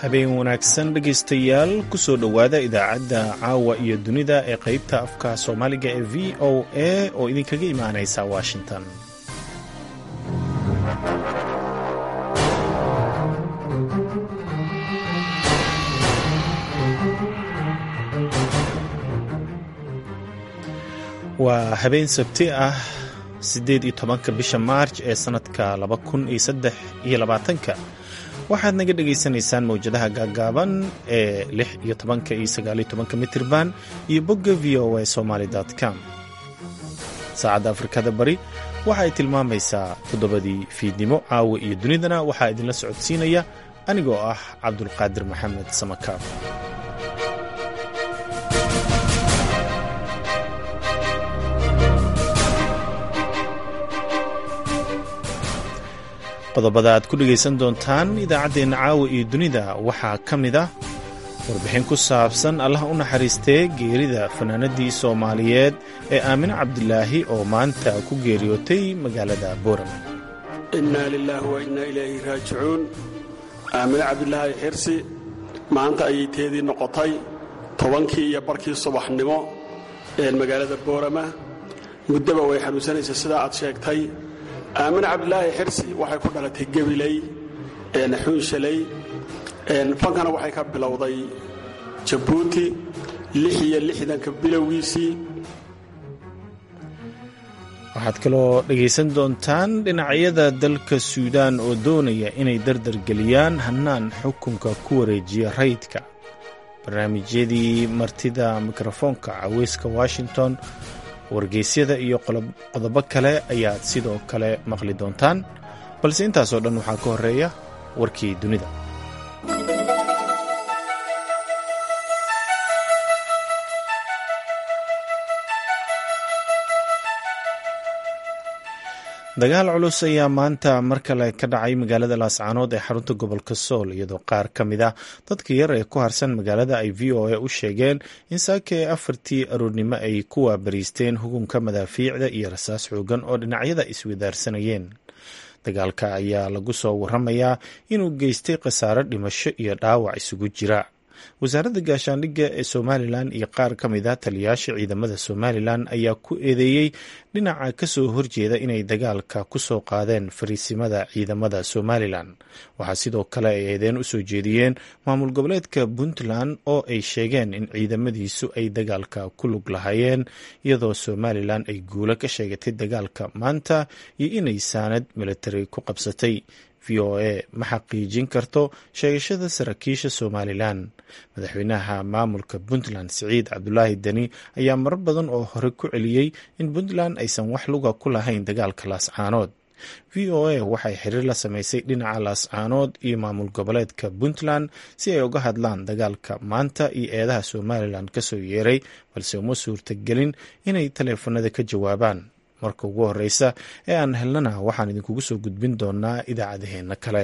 habeen wanaagsan dhegaystayaal kusoo dhowaada idaacadda caawa iyo dunida ee qaybta afka soomaaliga ee v o a oo idinkaga imaanaysa washington waa habeen sabti ah siddeed iyo tobanka bisha maarj ee sannadka laba kun iyo saddex iyo labaatanka waxaad naga dhagaysanaysaan mawjadaha gaagaaban ee lix iyo tobanka iyo sagaaliyo tobanka mitirban iyo bogga v o a somaali com saacadda afrikada bari waxa ay tilmaamaysaa toddobadii fiidnimo caawa iyo dunidana waxaa idinla socodsiinaya anigoo ah cabdulqaadir maxamed samakaab qodobada aad ku dhegaysan doontaan idaacaddeenna caawa iyo dunida waxaa ka mid ah warbixin ku saabsan allah u naxariistee geerida fanaanadii soomaaliyeed ee aamine cabdilaahi oo maanta ku geeriyootay magaalada boorama innaa lilaahi wa innaa ilayhi raajicuun aamine cabdilaahi xirsi maanta ayay teedii noqotay tobankii iyo barkii subaxnimo ee magaalada boorama muddaba way xanuunsanaysa sidaa aad sheegtay aamine cabdilaahi xirsi waxay ku dhalatay gebiley xuunshaley fankana waxay ka bilowday jabuuti lix iyo lixdanka bilowgiisii waxaad kaloo dhegaysan doontaan dhinacyada dalka suudaan oo doonaya inay dardargeliyaan hannaan xukunka ku wareejiya rayidka barnaamijyadii martida mikrofoonka caweyska washington wargeysyada iyo qodobo kale ayaad sidoo kale maqli doontaan balse intaasoo dhan waxaa ka horeeya warkii dunida dagaal culus ayaa maanta mar kale ka dhacay magaalada laascaanood ee xarunta gobolka sool iyadoo qaar ka mid ah dadka yar ee ku harsan magaalada ay v o a u sheegeen in saaka ee afartii aroornimo ay ku waabariisteen hugunka madaafiicda iyo rasaas xoogan oo dhinacyada iswadaarsanayeen dagaalka ayaa lagu soo waramayaa inuu geystay khasaaro dhimasho iyo dhaawac isugu jira wasaaradda gaashaandhigga ee somalilan iyo qaar ka mid a taliyaasha ciidamada somalilan ayaa ku eedeeyey dhinaca kasoo horjeeda inay dagaalka ku soo qaadeen fariisimada ciidamada somalilan waxaa sidoo kale ay eedeen u soo jeediyeen maamul goboleedka puntland oo ay sheegeen in ciidamadiisu ay dagaalka ku lug lahaayeen iyadoo somalilan ay guulo ka sheegatay dagaalka maanta iyo inay saanad militari ku qabsatay v o a ma xaqiijin karto sheegashada saraakiisha somalilan madaxweynaha maamulka puntland siciid cabdulaahi deni ayaa marar badan oo hore ku celiyey in puntland aysan wax luga ku lahayn dagaalka laascaanood v o a waxay xiriir la samaysay dhinaca laascaanood iyo maamul goboleedka puntland si ay uga hadlaan dagaalka maanta iyo eedaha somalilan kasoo yeeray balse uma suurtagelin inay taleefanada ka jawaabaan marka ugu horeysa ee aan helnana waxaan idinkugu soo gudbin doonaa idaacadaheenna kale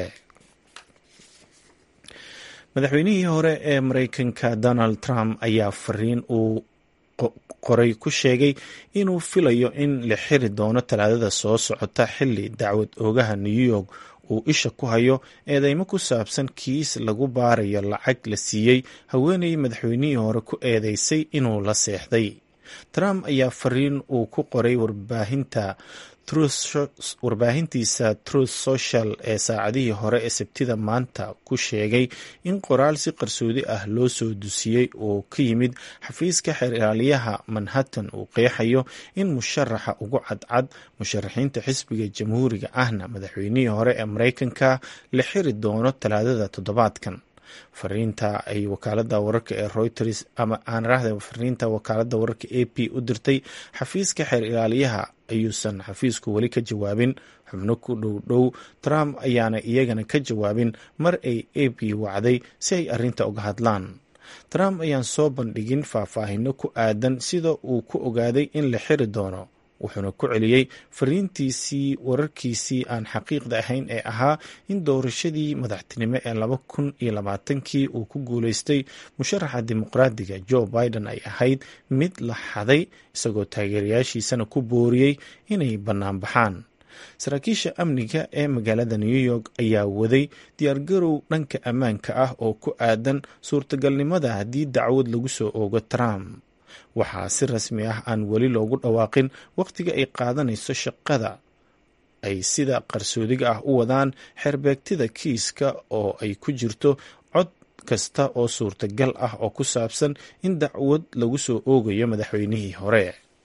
madaxweynihii hore ee mareykanka donald trump ayaa fariin uu qoray ku sheegay inuu filayo in la xiri doono talaadada soo socota xili dacwad oogaha new york uu isha ku hayo eedeymo ku saabsan kiis lagu baarayo lacag la siiyey haweeney madaxweynihii hore ku eedeysay inuu la seexday trump ayaa fariin uu ku qoray warbaahinta warbaahintiisa truth social ee saacadihii hore ee sabtida maanta ku sheegay in qoraal si qarsoodi ah loo soo dusiyey oo ka yimid xafiiska xeer ilaaliyaha manhattan uu qeexayo in musharaxa ugu cadcad musharaxiinta xisbiga jamhuuriga ahna madaxweynihii hore ee mareykanka la xiri doono talaadada toddobaadkan fariinta ay wakaalada wararka ee reuters ama aanrahda fariinta wakaalada wararka a p u dirtay xafiiska xeer ilaaliyaha ayuusan xafiisku weli ka jawaabin xubno ku dhow dhow trump ayaana iyagana ka jawaabin mar ay a p wacday si ay arrinta uga hadlaan trump ayaan soo bandhigin faahfaahino ku aadan sida uu ku ogaaday in la xiri doono wuxuuna ku celiyey fariintiisii wararkiisii aan xaqiiqda ahayn ee ahaa in doorashadii madaxtinimo ee laba kun iyo labaatankii uu ku guuleystay musharaxa dimuqraadiga joe biden ay ahayd mid la xaday isagoo taageerayaashiisana ku booriyey inay bannaan baxaan saraakiisha amniga ee magaalada new york ayaa waday diyaargarow dhanka ammaanka ah oo ku aadan suurtagalnimada haddii dacwad lagu soo oogo trump waxaa si rasmi ah aan weli loogu dhawaaqin wakhtiga ay qaadanayso shaqada ay sida qarsoodiga ah u wadaan xerbeegtida kiiska oo ay ku jirto cod kasta oo suurtagal ah oo ku saabsan in dacwad lagu soo oogayo madaxweynihii hore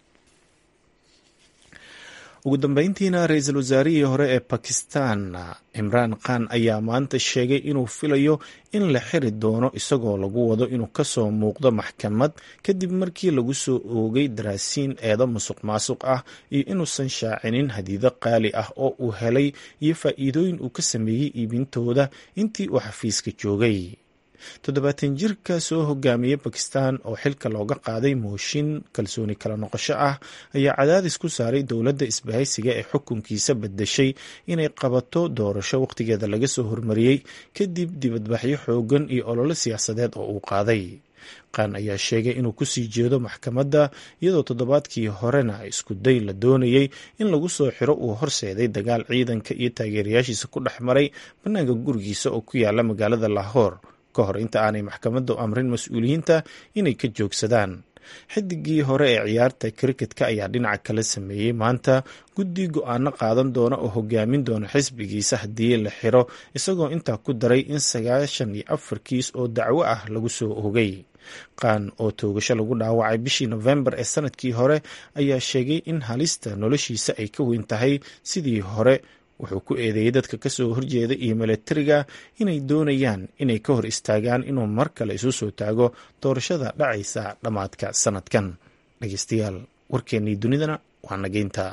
ugu dambeyntiina ra-iisul wasaarihii hore ee bakistan cimraan khan ayaa maanta sheegay inuu filayo in la xiri doono isagoo lagu wado inuu kasoo muuqdo maxkamad kadib markii lagu soo oogay daraasiin eedo musuq maasuq ah iyo inuusan shaacinin hadiido qaali ah oo uu helay iyo faa'iidooyin uu ka sameeyey iibintooda intii uu xafiiska joogay toddobaatan jirka soo hogaamiyey bakistan oo xilka looga qaaday mooshin kalsooni kala noqosho ah ayaa cadaadis ku saaray dowladda isbahaysiga ee xukunkiisa badashay inay qabato doorasho wakhtigeeda laga soo hormariyey kadib dibadbaxyo xoogan iyo ololo siyaasadeed oo uu qaaday qaan ayaa sheegay inuu kusii jeedo maxkamadda iyadoo toddobaadkii horena isku day la doonayey in lagu soo xiro uu horseeday dagaal ciidanka iyo taageerayaashiisa ku dhex maray bannaanka gurigiisa oo ku yaala magaalada lahoor ka hor inta aanay maxkamaddu amrin mas-uuliyiinta inay ka joogsadaan xidigii hore ee ciyaarta kriketka ayaa dhinaca kala sameeyey maanta guddi go-aano qaadan doona oo hogaamin doona xisbigiisa haddii la xiro isagoo intaa ku daray in sagaashan iyo afar kiis oo dacwo ah lagu soo oogay qaan oo toogasho lagu dhaawacay bishii nofembar ee sanadkii hore ayaa sheegay in halista noloshiisa ay ka weyn tahay sidii hore wuxuu ku eedeeyey dadka kasoo horjeeda iyo milatariga inay doonayaan inay ka hor istaagaan inuu mar kale isu soo taago doorashada dhacaysa dhammaadka sanadkan dhegeystayaal warkeennii dunidana waa nageynta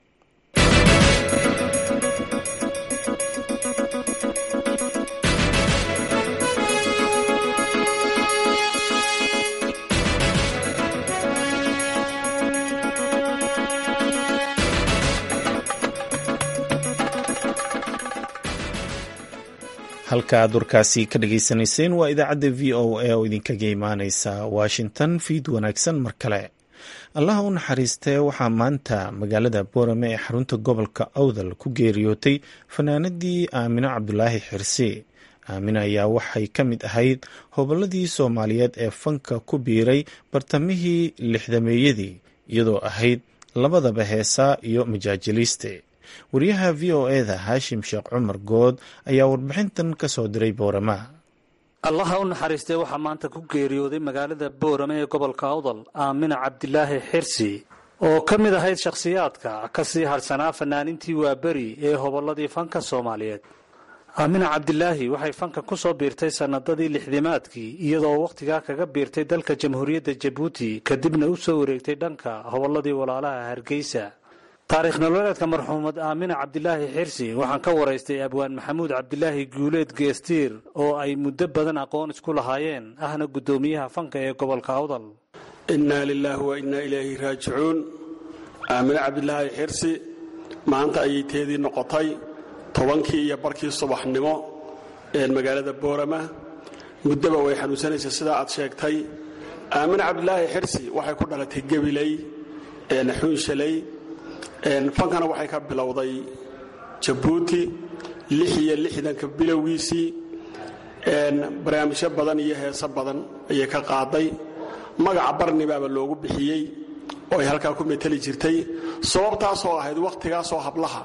halka aad warkaasi ka dhageysanayseen waa idaacadda v o a oo idinkaga imaaneysa washington fiid wanaagsan mar kale allaha u naxariistee waxaa maanta magaalada boorame ee xarunta gobolka awdal ku geeriyootay fanaanadii aamino cabdulaahi xirsi aamina ayaa waxay ka mid ahayd hobolladii soomaaliyeed ee fanka ku biiray bartamihii lixdameeyadii iyadoo ahayd labadaba heesaa iyo majaajiliiste wariyaha v o eda haashim sheekh cumar good ayaa warbixintan ka soo diray boorama allaha u naxariistay waxaa maanta ku geeriyooday magaalada boorame ee gobolka awdal aamina cabdilaahi xirsi oo ka mid ahayd shakhsiyaadka ka sii hadhsanaa fanaanintii waaberi ee hobolladii fanka soomaaliyeed aamina cabdilaahi waxay fanka ku soo biirtay sannadadii lixdimaadkii iyadoo wakhtigaa kaga biirtay dalka jamhuuriyadda jabuuti kadibna u soo wareegtay dhanka hobolladii walaalaha hargeysa taariikh nololeedka marxuumad aamina cabdilaahi xirsi waxaan ka waraystay abwaan maxamuud cabdilaahi guuleed geestiir oo ay muddo badan aqoon isku lahaayeen ahna guddoomiyaha fanka ee gobolka awdal innaa lilaahi wa innaa ilayhi raajicuun aamine cabdilaahi xirsi maanta ayay teedii noqotay tobankii iyo barkii subaxnimo ee magaalada boorama muddaba way xanuunsanaysa sidaa aad sheegtay aamine cabdilaahi xirsi waxay ku dhalatay gebiley naxuunshaley fankana waxay ka bilowday jabuuti lix iyo lixdanka bilowgiisii barnaamijyo badan iyo heeso badan ayay ka qaaday magaca barnibaaba loogu bixiyey oo ay halkaa ku meteli jirtay sababtaasoo ahayd wakhtigaasoo hablaha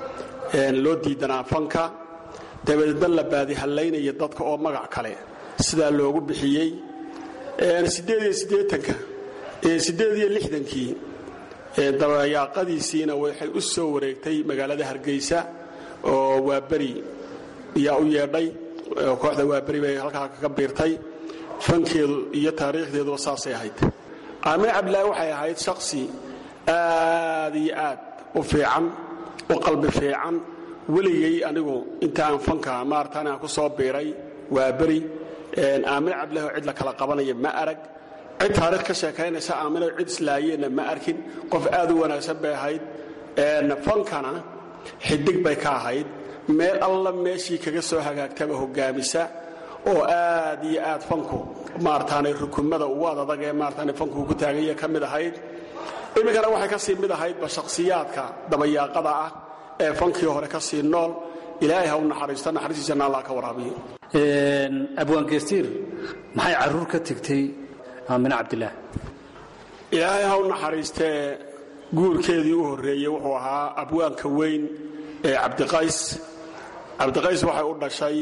loo diidanaa fanka dabadeedna la baadihallaynaya dadka oo magac kale sidaa loogu bixiyey siddeed iyo siddeetanka siddeed iyo lixdankii dabayaaqadiisiina waxay u soo wareegtay magaalada hargeysa oo waaberi yaa u yeedhay kooxda waaberi bay halkaa kaga biirtay fankeedu iyo taariikhdeeduba saasay ahayd aamine cabdilaahi waxay ahayd shaksi aad iyo aad u fiican u qalbi fiican weligay anigu intaaan fanka maartaan aan ku soo biiray waaberi aamine cabdilahi oo cid la kala qabanaya ma arag cid taariikh ka sheekaynaysa aamino cid islaayeenna ma arkin qof aad u wanaagsan bay ahayd fankana xidig bay ka ahayd meel alla meeshii kaga soo hagaagtaba hogaamisa oo aad iyo aad fanku maarataanay rukumada ugu adadag ee maarataanay fanku ku taaganya ka mid ahayd iminkana waxay ka sii mid ahaydba shakhsiyaadka dabayaaqada ah ee fankii hore ka sii nool ilaahay ha u naxariisto naxariistiisana allah ka waraabiyo abwaangeystiir maxay caruur ka tegtay aamine cabdilaah ilaahay ha u naxariistee guurkeedii u horreeyey wuxuu ahaa abwaanka weyn ee cabdiqays cabdiqays waxay u dhashay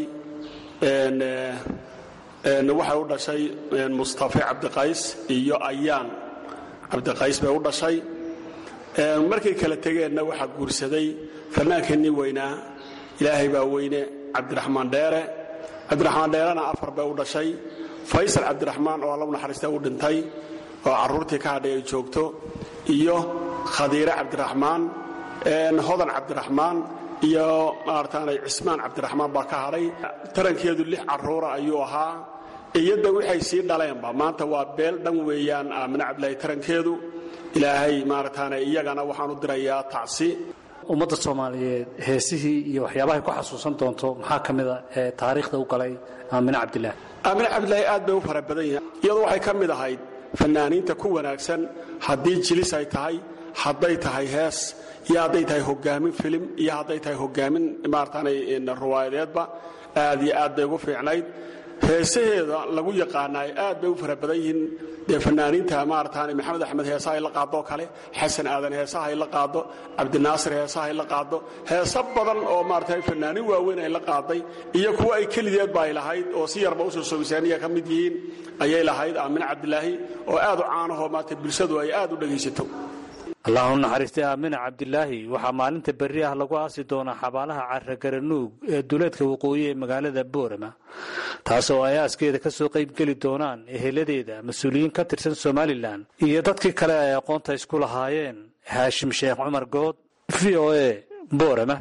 waxay u dhashay mustafe cabdiqays iyo ayaan cabdiqays bay u dhashay markay kala tegeenna waxaa guursaday fannaankeenii weynaa ilaahay baa weyne cabdiraxmaan dheere cabdiraxmaan dheerena afar bay u dhashay faysal cabdiraxmaan oo alla u naxariista u dhintay oo carruurtii ka hadhay ay joogto iyo khadiire cabdiraxmaan hodan cabdiraxmaan iyo maarataanay cismaan cabdiraxmaan baa ka hadhay tarankeedu lix carruura ayuu ahaa iyadda waxay sii dhaleenba maanta waa beel dhan weeyaan aamine cabdilaahi tarankeedu ilaahay maarataane iyagana waxaan u dirayaa tacsi ummadda soomaaliyeed heesihii iyo waxyaabahay ku xasuusan doonto maxaa ka mida ee taariikhda u galay aamine cabdilaah aamine cabdilaahi aad bay u fara badan yahay iyadu waxay ka mid ahayd fannaaniinta ku wanaagsan haddii jilis ay tahay hadday tahay hees iyo hadday tahay hogaamin filim iyo hadday tahay hogaamin maarataanay ruwaayadeedba aad iyo aad bay ugu fiicnayd heesaheeda lagu yaqaanaay aad bay u fara badan yihiin dee fanaaniinta maarataane maxamed axmed heesaha ay la qaadoo kale xasan aadan heesaha ay la qaado cabdinaasir heesaha ay la qaado heeso badan oo maarata fanaaniin waaweyn ay la qaaday iyo kuwa ay kelideedba ay lahayd oo si yarba usoo sogisaaniya ka mid yihiin ayay lahayd aamine cabdilaahi oo aad u caanahoo maarata bulshadu ay aad u dhegaysato allah u naxariistay aamine cabdilaahi waxaa maalinta berri ah lagu aasi doonaa xabaalaha carragaranuug ee duleedka waqooyi ee magaalada boorama taasoo ay aaskeeda ka soo qaybgeli doonaan eheladeeda mas-uuliyiin ka tirsan somalilan iyo dadkii kale ay aqoonta isku lahaayeen haashim sheekh cumar good v o a boorama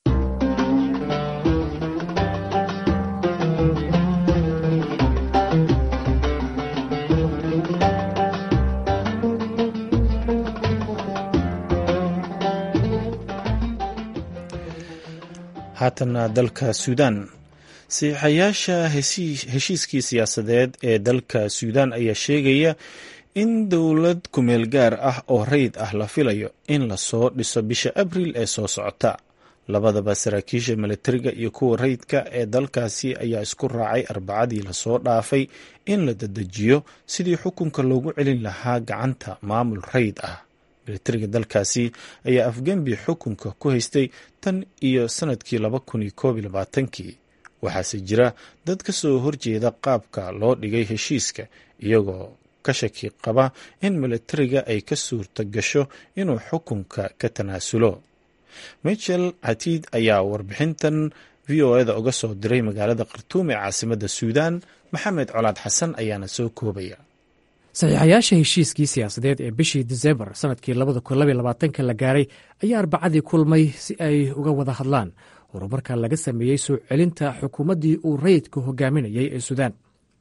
haatana dalka suudaan siixayaasha heshiiskii siyaasadeed ee dalka suudaan ayaa sheegaya in dowlad kumeel gaar ah oo rayid ah la filayo in lasoo dhiso bisha abriil ee soo socota labadaba saraakiisha milatariga iyo kuwa rayidka ee dalkaasi ayaa isku raacay arbacadii lasoo dhaafay in la dadejiyo sidii xukunka loogu celin lahaa gacanta maamul rayid ah milatariga dalkaasi ayaa afgembi xukunka ku haystay tan iyo sanadkii laba kun iyo koob iyo labaatankii waxaase jira dad ka soo horjeeda qaabka loo dhigay heshiiska iyagoo ka shaki qaba in milatariga ay ka suurta gasho inuu xukunka ka tanaasulo michel hatiid ayaa warbixintan v o eda uga soo diray magaalada khartuum ee caasimadda suudaan maxamed colaad xasan ayaana soo koobaya saxiixayaasha heshiiskii siyaasadeed ee bishii disembar sanadkii labadakunlabayolabaatanka la gaaray ayaa arbacadii kulmay si ay uga wada hadlaan horumarka laga sameeyey soo celinta xukuumaddii uu rayidka hogaaminayay ee suudaan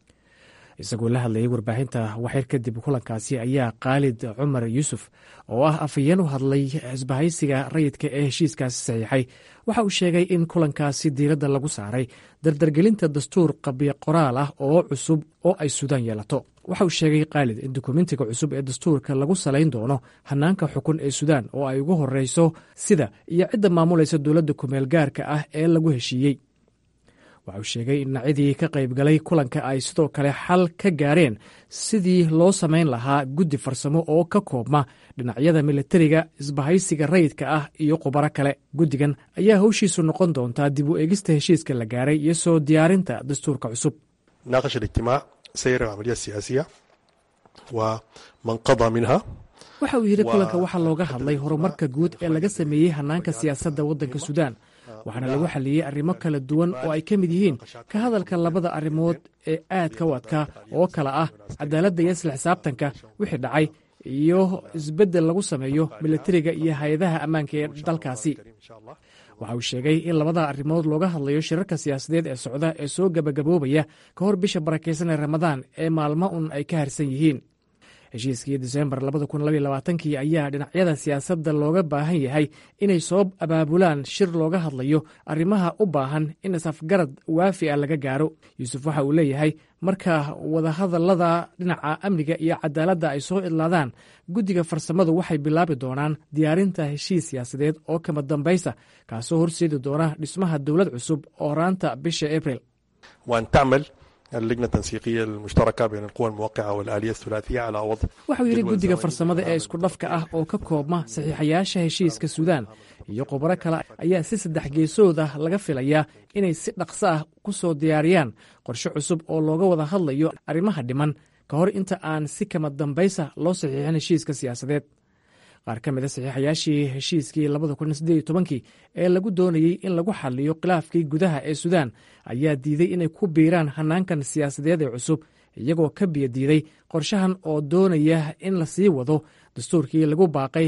isagoo la hadlayay warbaahinta waxyar kadib kulankaasi ayaa khaalid cumar yuusuf oo ah afhayeen u hadlay isbahaysiga rayidka ee heshiiskaasi saxiixay waxa uu sheegay in kulankaasi diiradda lagu saaray dardargelinta dastuur qabyo qoraal ah oo cusub oo ay suudaan yeelato waxa uu sheegay khaalid in dukumentiga cusub ee dastuurka lagu salayn doono hanaanka xukun ee suudaan oo ay ugu horeyso sida iyo cidda maamulaysa dowladda kumeel gaarka ah ee lagu heshiiyey waxa uu sheegay in dhinacyadii ka qaybgalay kulanka ay sidoo kale xal ka gaareen sidii loo samayn lahaa guddi farsamo oo ka koobma dhinacyada milatariga isbahaysiga rayidka ah iyo khubaro kale guddigan ayaa howshiisu noqon doontaa dib u eegista heshiiska la gaaray iyo soo diyaarinta dastuurka cusub سير العملية السياسية ومن قضى منها waxa uu yidhi kulanka waxaa looga hadlay horumarka guud ee laga sameeyey hanaanka siyaasadda waddanka suudaan waxaana lagu xaliyey arrimo kala duwan oo ay ka mid yihiin ka hadalka labada arrimood ee aadka u adkaa oo kala ah cadaaladda iyo isla xisaabtanka wixii dhacay iyo isbeddel lagu sameeyo milatariga iyo hay-adaha ammaanka ee dalkaasi waxa uu sheegay in labada arrimood looga hadlayo shirarka siyaasadeed ee socda ee soo gebagaboobaya ka hor bisha barakaysan ee ramadaan ee maalmo un ay ka harsan yihiin heshiiskii disembar kii ayaa dhinacyada siyaasadda looga baahan yahay inay soo abaabulaan shir looga hadlayo arrimaha u baahan in isafgarad waafi a laga gaaro yuusuf waxa uu leeyahay marka wadahadallada dhinaca amniga iyo cadaaladda ay soo idlaadaan guddiga farsamadu waxay bilaabi doonaan diyaarinta heshiis siyaasadeed oo kama dambaysa kaasoo horseedi doona dhismaha dowlad cusub oo raanta bisha abril اللجنة التنسيقية المشتركة بين القوى الموقعة والآلية الثلاثية على وضع waxau yidhi guddiga farsamada ee isku dhafka ah oo ka koobma saxiixayaasha heshiiska suudaan iyo khubaro kale ayaa si saddex geesood ah laga filayaa inay si dhaqso ah ku soo diyaariyaan qorshe cusub oo looga wada hadlayo arrimaha dhiman ka hor inta aan si kama dambaysa loo saxiixin heshiiska siyaasadeed qaar ka mida saxiixayaashii heshiiskii kii ee lagu doonayey in lagu xaliyo khilaafkii gudaha ee suudaan ayaa diiday inay ku biiraan hanaankan siyaasadeed ee cusub iyagoo ka biyo diiday qorshahan oo doonaya in la sii wado dastuurkii lagu baaqay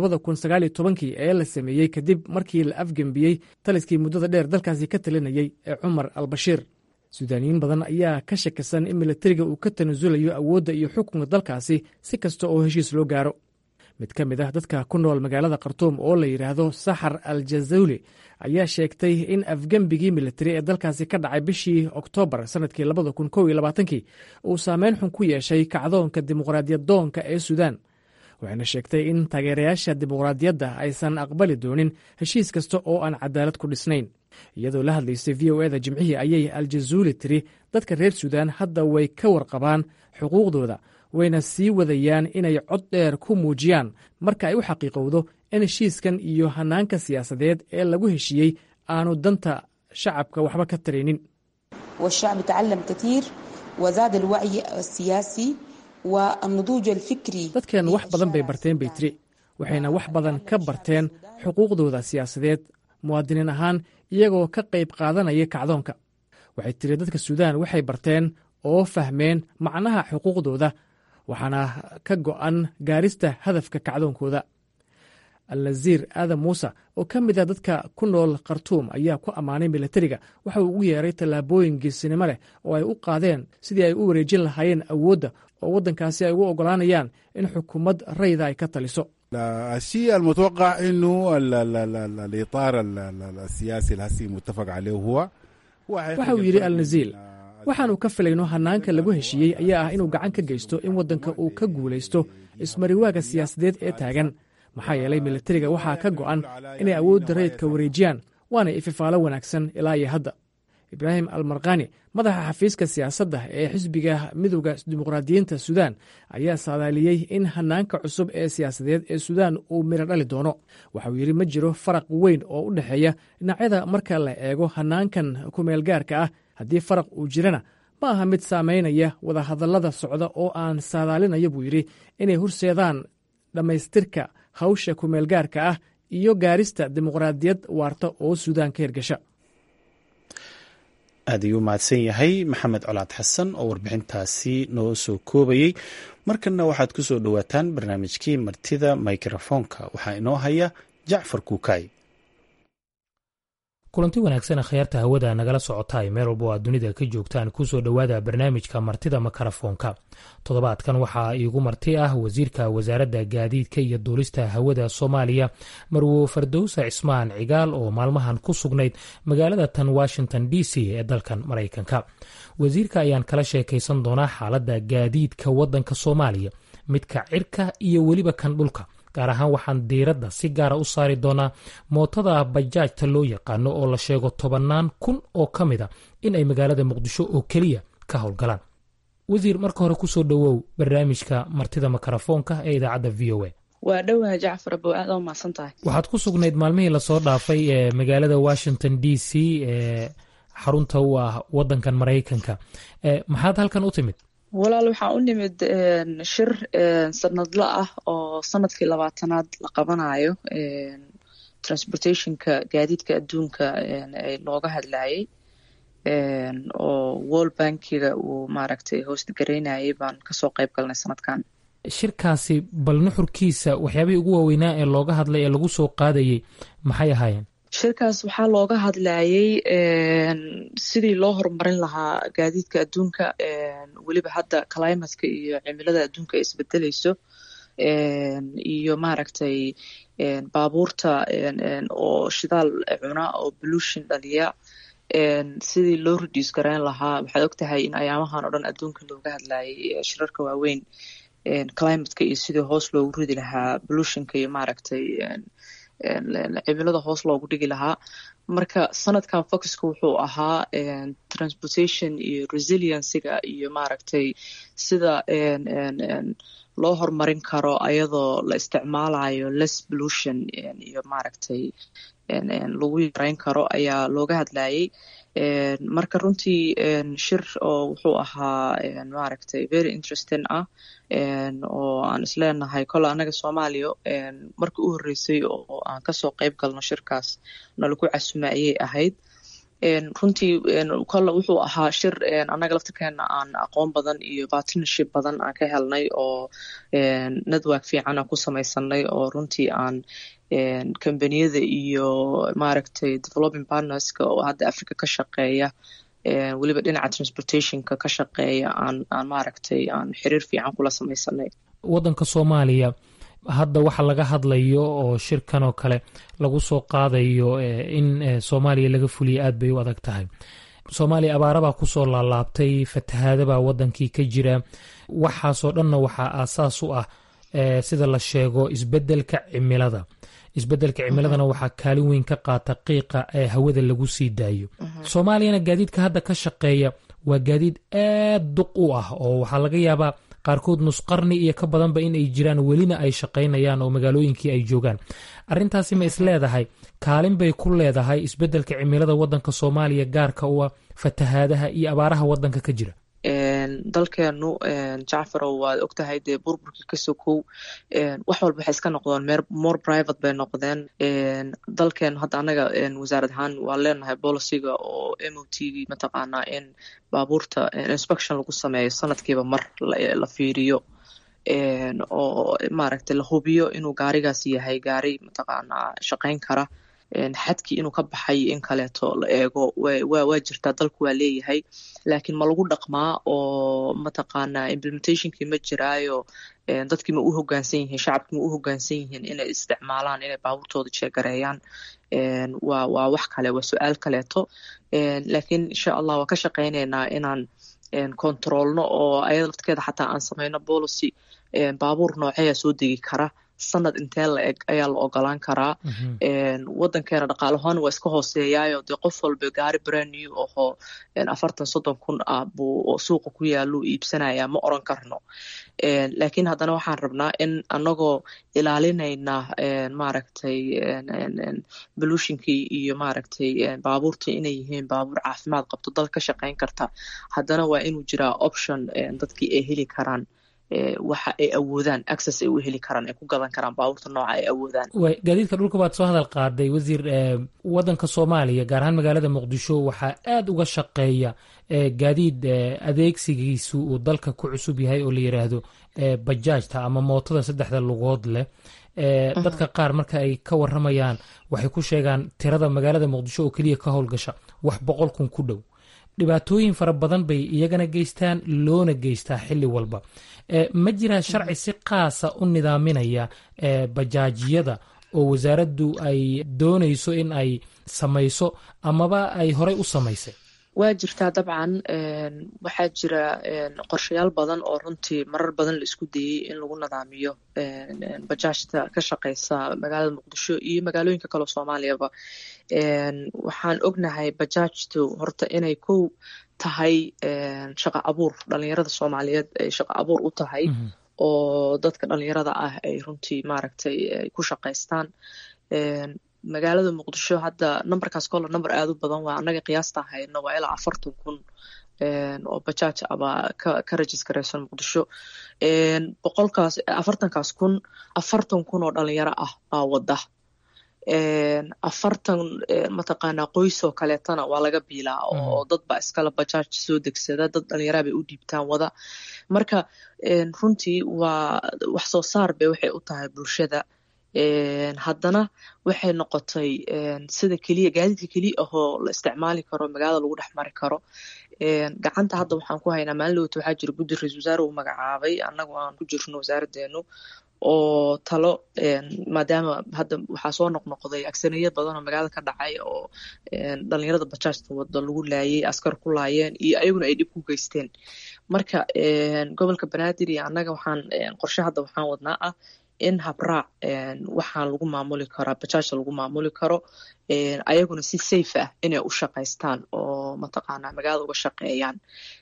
kii ee la sameeyey kadib markii la afgembiyey taliskii muddada dheer dalkaasi ka talinayey ee cumar al bashiir suudaaniyiin badan ayaa ka shakisan in milatariga uu ka tanasulayo awoodda iyo xukunka dalkaasi si kasta oo heshiis loo gaaro mid ka mid ah dadka ku nool magaalada khartuum oo la yidhaahdo saxar al jazawli ayaa sheegtay in afgembigii militari ee dalkaasi ka dhacay bishii oktoobar sanadkii kii uu saameyn xun ku yeeshay kacdoonka dimuqraadiyaddoonka ee suudaan waxayna sheegtay in taageerayaasha dimuqraadiyadda aysan aqbali doonin heshiis kasta oo aan cadaalad ku dhisnayn iyadoo la hadlaysay v o eda jimcihii ayay aljazuuli tiri dadka reer suudaan hadda way ka warqabaan xuquuqdooda wayna sii wadayaan inay cod dheer ku muujiyaan marka ay u xaqiiqowdo in heshiiskan iyo hanaanka siyaasadeed ee lagu heshiiyey aanu danta shacabka waxba ka taraynin والشعب تعلم كثير وزاد الوعي السياسي والنضوج الفكري dadkeen wax badan bay barteen bay tiri waxayna wax badan ka barteen xuquuqdooda siyaasadeed muwaadiniin ahaan iyagoo ka qayb qaadanaya kacdoonka waxay tiri dadka suudaan waxay barteen oo fahmeen macnaha xuquuqdooda waxaana ka go'an gaarista hadafka kacdoonkooda alnaziir aadan muuse oo ka mid a dadka ku nool khartuum ayaa ku ammaanay milatariga waxa uu ugu yeeray tallaabooyin geesinimo leh oo ay u qaadeen sidii ay u wareejin lahaayeen awoodda oo waddankaasi ay ugu oggolaanayaan in xukuumad rayda ay ka taliso الشيء المتوقع انه ال ال ال ال الاطار ال ال السياسي الهسي متفق عليه هو waxa uu yidhi alnaziil waxaannu ka filayno hannaanka lagu heshiiyey ayaa ah inuu gacan ka geysto in waddanka uu ka guulaysto ismariwaaga siyaasadeed ee taagan maxaa yeelay milatariga waxaa ka go'an inay awoodda rayidka wareejiyaan waana ififaalo wanaagsan ilaa iyo hadda ibraahim almarkani madaxa xafiiska siyaasadda ee xisbiga midowda dimuqraadiyiinta suudaan ayaa saadaaliyey in hanaanka cusub ee siyaasadeed ee suudaan uu midho dhali doono waxauu yidhi ma jiro faraq weyn oo u dhexeeya dhinacyada marka la eego hanaankan kumeelgaarka ah haddii faraq uu jirana ma aha mid saamaynaya wadahadallada socda oo aan saadaalinayo buu yidhi inay horseedaan dhammaystirka hawsha kumeelgaarka ah iyo gaarista dimuqraadiyad waarta oo suudaan ka hirgasha aad ayuu mahadsan yahay maxamed colaad xasan oo warbixintaasi noo soo koobayey markanna waxaad ku soo dhowaataan barnaamijkii martida mikrofoonka waxaa inoo haya jacfar kuukay kulanti wanaagsan akhyaarta hawada nagala socotaay meel walba oo aad dunida ka joogtaan kusoo dhowaada barnaamijka martida makarafoonka toddobaadkan waxaa iigu marti ah wasiirka wasaaradda gaadiidka iyo duulista hawada soomaaliya marwo fardowsa cismaan cigaal oo maalmahan ku sugnayd magaalada tan washington d c ee dalkan maraykanka wasiirka ayaan kala sheekaysan doonaa xaaladda gaadiidka waddanka soomaaliya midka cirka iyo weliba kan dhulka gaar ahaan waxaan diiradda si gaara u saari doonaa mootada bajaajta loo yaqaano oo la sheego tobannaan kun oo ka mid a in ay magaalada muqdisho oo keliya ka howlgalaan wasiir marka hore kusoo dhowow barnaamijka martida makarafoonka ee idaacadda v o a waa dhowaha jacfar abow aad oo mahadsan tahay waxaad ku sugnayd maalmihii lasoo dhaafay ee magaalada washington d c ee xarunta u ah waddankan maraykanka maxaad halkan u timid walaal waxaa u nimid shir sanadla ah oo sanadkii labaatanaad la qabanayo transportationka gaadiidka adduunka looga hadlayay oo world bankiga uu maaragtay host garaynayay baan kasoo qayb galnay sanadkan shirkaasi bal nuxurkiisa waxyaabihii ugu waaweynaa ee looga hadlay ee lagu soo qaadayay maxay ahaayeen shirkaas waxaa looga hadlayay sidii loo horumarin lahaa gaadiidka adduunka weliba hadda climatka iyo cimilada adduunka ay isbedelayso iyo maaragtay baabuurta oo shidaal cuna oo pollution dhaliya sidii loo reduce garayn lahaa waxaad ogtahay in ayaamahan oo dhan adduunka looga hadlayay shirarka waaweyn climatka iyo sidii hoos loogu ridi lahaa pollutionka iyo maaragtay cimilada hoos loogu dhigi lahaa marka sanadkan focuska wuxuu ahaa transportation iyo resiliencyga iyo maaragtay sida loo horumarin karo ayadoo la isticmaalayo less pollution iyo maaragtay lagu yareyn karo ayaa looga hadlayay marka runtii shir oo wuxuu ahaa maaragtay very interesting ah oo aan isleenahay kole annaga soomaaliya markii u horreysay oo aan kasoo qeyb galno shirkaas nalagu casuma ayay ahayd runtii kole wuxuu ahaa shir annaga laftirkeena aan aqoon badan iyo partnership badan aan ka helnay oo network fiican aan ku samaysanay oo runtii aan combaniyada iyo maaragtay developing partnerska oo hadda africa ka shaqeeya weliba dhinaca transportationka ka shaqeeya aan aan maaragtay aan xiriir fiican kula samaysanay waddanka soomaaliya hadda waxa laga hadlayo oo shirkan oo kale lagu soo qaadayo in soomaaliya laga fuliya aad bay u adag tahay soomaaliya abaarabaa kusoo laalaabtay fatahaadabaa waddankii ka jira waxaasoo dhanna waxaa aasaas u ah sida la sheego isbeddelka cimilada isbeddelka cimiladana waxaa kaalin weyn ka qaata qiiqa ee hawada lagu sii daayo soomaaliyana gaadiidka hadda ka shaqeeya waa gaadiid aad duq u ah oo waxaa laga yaabaa qaarkood nusqarni iyo ka badanba in ay jiraan welina ay shaqaynayaan oo magaalooyinkii ay joogaan arrintaasi ma is leedahay kaalin bay ku leedahay isbeddelka cimilada waddanka soomaaliya gaarka u ah fatahaadaha iyo abaaraha waddanka ka jira dalkeenu jacfarow waad ogtahay dee burburkii ka sokow wax walba waxay iska noqdeen meer more private bay noqdeen dalkeenu hadda annaga wasaarad ahaan waan leenahay boliciga oo m o t gii mataqaanaa in baabuurta inspection lagu sameeyo sanadkiiba mar la fiiriyo oo maaragtay la hubiyo inuu gaarigaas yahay gaari mataqaanaa shaqayn kara xadkii inuu ka baxay in kaleeto la eego waa jirtaa dalku waa leeyahay laakiin ma lagu dhaqmaa oo mataqaanaa implementationkii ma jiraayo dadkii ma u hogaansan yihiin shacabkii ma u hogaansan yihiin inay isticmaalaan inay baabuurtooda jeegareeyaan waa waa wax kale waa su-aal kaleeto laakiin insha allah waa ka shaqaynaynaa inaan controlno oo ayada laftirkeeda xataa aan samayno policy baabuur nooceeya soo degi kara sanad intee la eg ayaa la ogolaan karaa waddankeena dhaqaalahaan waa iska hooseeyaayo dee qof walba gaari brand new ahoo afartan soddon kun ah buu suuqa ku yaaluu iibsanayaa ma oran karno laakiin haddana waxaan rabnaa in anagoo ilaalinayna maaragtay pollutionkii iyo maaragtay baabuurta inay yihiin baabuur caafimaad qabto dal ka shaqayn karta haddana waa inuu jiraa option dadkii ay heli karaan waxa ay awoodaan access ay u heli karaan ay ku gadan karaan baabuurta nooca ay awoodaan gaadiidka dhulka baad soo hadal qaaday wasiir waddanka soomaaliya gaar ahaan magaalada muqdisho waxaa aad uga shaqeeya gaadiid adeegsigiisu uu dalka ku cusub yahay oo la yidhaahdo bajaajta ama mootada saddexda lugood leh dadka qaar marka ay ka waramayaan waxay ku sheegaan tirada magaalada muqdisho oo keliya ka howlgasha wax boqol kun ku dhow dhibaatooyin fara badan bay iyagana geystaan loona geystaa xilli walba ma jiraa sharci si qaasa u nidaaminaya bajaajyada oo wasaaraddu ay doonayso in ay samayso amaba ay horey u samaysay waa jirtaa dabcan waxaa jira qorshayaal badan oo runtii marar badan la isku dayey in lagu nidaamiyo bajaajta ka shaqeysa magaalada muqdisho iyo magaalooyinka kaleo soomaaliyaba waxaan ognahay bajaajtu horta inay kow tahay shaqa abuur dhalinyarada soomaaliyeed ay shaqa abuur u tahay oo dadka dhalinyarada ah ay runtii maaragtay ay ku shaqaystaan magaalada muqdisho hadda numberkaas kolle number aada u badan waa annaga qiyaasta hayno waa ilaa afartan kun oo bajaaj abaa ka ka registaraysan muqdisho boqolkaas afartankaas kun afartan kun oo dhalinyaro ah baa wada afartan mataqaanaa qoys oo kaleetana waa laga biilaa oo dad baa iskala bajaaj soo degsada dad dhalinyaraa bay u dhiibtaan wada marka runtii waa wax soo saar bay waxay u tahay bulshada haddana waxay noqotay sida keliya gaadiidka keliya ahoo la isticmaali karo magaalada lagu dhex mari karo gacanta hadda waxaan ku haynaa maalin dhowta waxaa jira guddi ra-isul wasaare uu magacaabay annagu aan ku jirno wasaaradeenu oo talo maadaama hadda waxaa soo noqnoqday agsaniya badan oo magaalada ka dhacay oo dhalinyarada bajaajta wada lagu laayay askar ku laayeen iyo ayaguna ay dhib ku geysteen marka gobolka banaadir iyo annaga waxaan qorshe hadda waxaan wadnaa ah in habraac waxaan lagu maamuli karaa bajaajta lagu maamuli karo ayaguna si safe ah inay u shaqaystaan oo mataqaanaa magaalada uga shaqeeyaan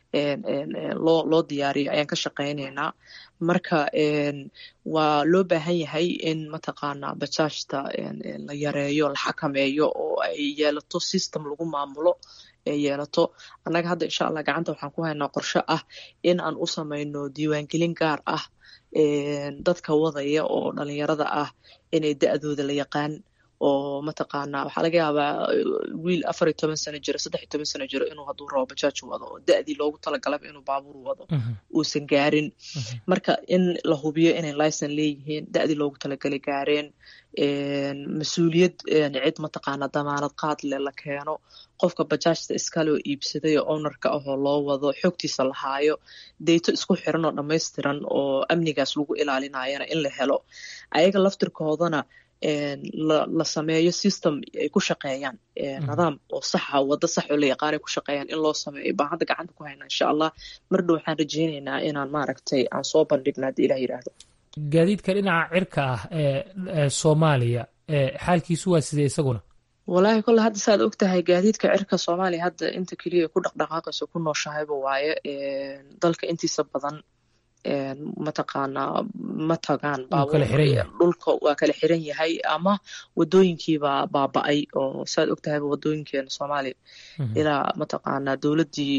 loo loo diyaariyo ayaan ka shaqaynaynaa marka waa loo baahan yahay in mataqaanaa bajaajta la yareeyo la xakameeyo oo ay yeelato system lagu maamulo ay yeelato annaga hadda insha allah gacanta waxaan ku haynaa qorshe ah in aan u samayno diiwaangelin gaar ah dadka wadaya oo dhalinyarada ah inay da-dooda la yaqaan oo mataqaanaa waxaa laga yaabaa wiil afar iyo toban sano jiro saddex iyo toban sano jiro inuu hadduu rabo bajaaj wado oo da-dii loogu talagalaba inuu baabuur wado uusan gaarin marka in la hubiyo inay licen leeyihiin da-dii loogu talagalay gaareen mas-uuliyad cid mataqaanaa damaanad qaad leh la keeno qofka bajaajta iskaloo iibsaday oo ownerka ahoo loo wado xogtiisa la haayo deyto isku xiran oo dhammaystiran oo amnigaas lagu ilaalinayana in la helo ayaga laftirkoodana la sameeyo system ay ku shaqeeyaan nidaam oo saxa waddo sax oo la yaqaan ay ku shaqeeyaan in loo sameeyo baan hadda gacanta ku haynaa insha allah mar dhow waxaan rajeynaynaa inaan maaragtay aan soo bandhigna haddii ilah yidhaahdo gaadiidka dhinaca cirka ah ee soomaaliya xaalkiisu waa sidee isaguna wallaahi kolle hadda saaad og tahay gaadiidka cirka soomaaliya hadda inta keliya ku dhaqdhaqaaqayso ku nooshahayba waaye dalka intiisa badan mataqaanaa ma tagaan dhulka waa kala xiran yahay ama wadooyinkiibaa baaba-ay oo saad og tahayba wadooyinkeena soomaaliya ilaa mataqaanaa dowladdii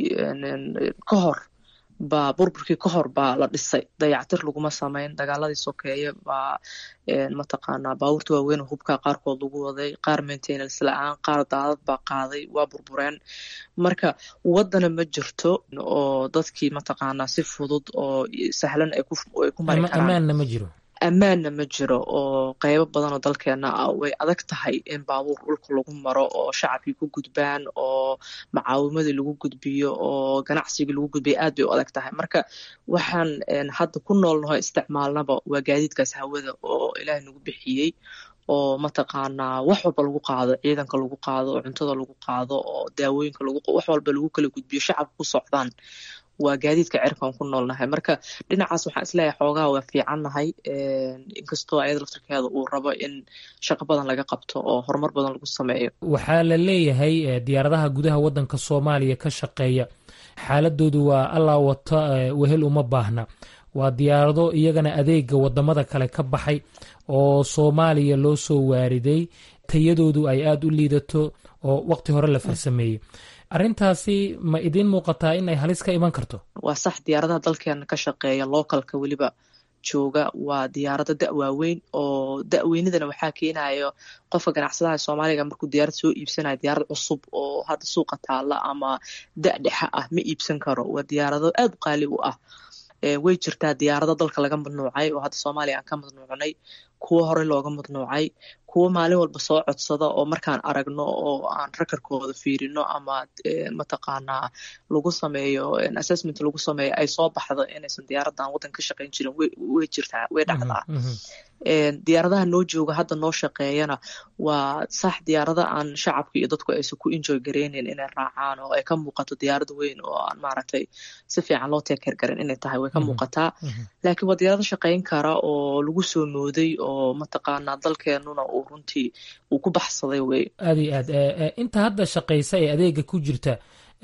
ka hor baa burburkii ka hor baa la dhisay dayactir laguma samayn dagaaladii sokeeye baa mataqaanaa baabuurta waaweyn oo hubkaa qaarkood lagu waday qaar maintenance la-aan qaar daadad baa qaaday waa burbureen marka waddana ma jirto oo dadkii mataqaanaa si fudud oo sahlan ay ku mari karaan ammaanna ma jiro ammaanna ma jiro oo qeybo badan oo dalkeena ah way adag tahay in baabuur dhulka lagu maro oo shacabkii ku gudbaan oo macaawimadii lagu gudbiyo oo ganacsigii lagu gudbiyo aad bay u adag tahay marka waxaan hadda ku noolnaho isticmaalnaba waa gaadiidkaas hawada oo ilaahay nagu bixiyey oo mataqaanaa wax walba lagu qaado ciidanka lagu qaado oo cuntada lagu qaado oo daawooyinka lagu wax walba lagu kala gudbiyo shacabka ku socdaan waa gaadiidka cirkaan ku noolnahay marka dhinacaas waxaan isleeyahay xoogaha waa fiicannahay inkastoo ayada laftarkeeda uu rabo in shaqo badan laga qabto oo horumar badan lagu sameeyo waxaa la leeyahay diyaaradaha gudaha waddanka soomaaliya ka shaqeeya xaaladoodu waa allaa wata wehel uma baahna waa diyaarado iyagana adeega wadamada kale ka baxay oo soomaaliya loo soo waariday tayadoodu ay aada u liidato oo waqti hore la farsameeyey arrintaasi ma idiin muuqataa in ay halis ka iman karto waa sax diyaaradaha dalkeena ka shaqeeya localka weliba jooga waa diyaarado da waaweyn oo daweynidana waxaa keenayo qofka ganacsadaha soomaaliga markuu diyaarad soo iibsanayo diyaarad cusub oo hadda suuqa taala ama da dhexa ah ma iibsan karo waa diyaarado aada u qaali u ah way jirtaa diyaarado dalka laga madnuucay oo hadda soomaaliya aan ka madnuucnay kuwo horey looga madnuucay kuwo maalin walba soo codsada oo markaan aragno oo aan rakarkooda fiirino ama mataqaanaa lagu sameeyo assessment lagu sameeyo ay soo baxdo inaysan diyaaradan waddan ka shaqayn jirin way jirtaa way dhacdaa diyaaradaha noo jooga hadda noo shaqeeyana waa sax diyaarada aan shacabka iyo dadku aysan ku enjoy gareyneyn inay raacaan oo ay ka muuqato diyaarada weyn oo aan maaragtay si fiican loo teekeer garan inay tahay way ka muuqataa laakiin waa diyaarado shaqayn kara oo lagu soo mooday oo mataqaanaa dalkeenuna uu runtii uu ku baxsaday wey aad iyo aad inta hadda shaqaysa ee adeega ku jirta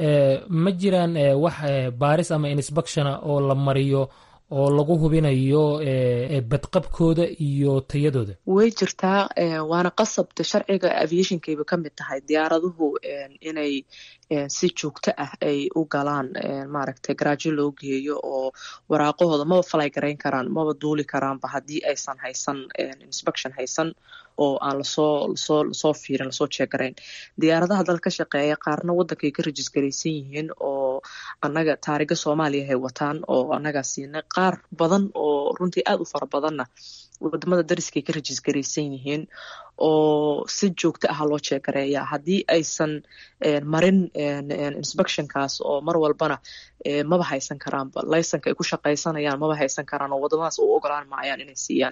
ma jiraan wax baaris ama insbectiona oo la mariyo oo lagu hubinayo badqabkooda iyo tayadooda way jirtaa waana qasabta sharciga aviationkayba ka mid tahay diyaaraduhu inay si joogto ah ay u galaan maaragtay garaajo loo geeyo oo waraaqahooda maba falay garayn karaan maba duuli karaanba haddii aysan haysan inspection haysan oo aan lasoo lasoo lasoo fiirin lasoo jeegarayn diyaaradaha dal ka shaqeeya qaarna waddankay ka rajisgaraysan yihiin oo annaga taariga soomaaliya hay wataan oo annagaa siinay qaar badan oo runtii aad u fara badanna wadamada dariskay ka rajisgaraysan yihiin oo si joogto ah loo jeegareeya haddii aysan marin inspectionkaas oo mar walbana maba haysan karaanba laysanka ay ku shaqaysanayaan maba haysan karaan oo wadamadaas u ogolaan maayaan inay siiyaan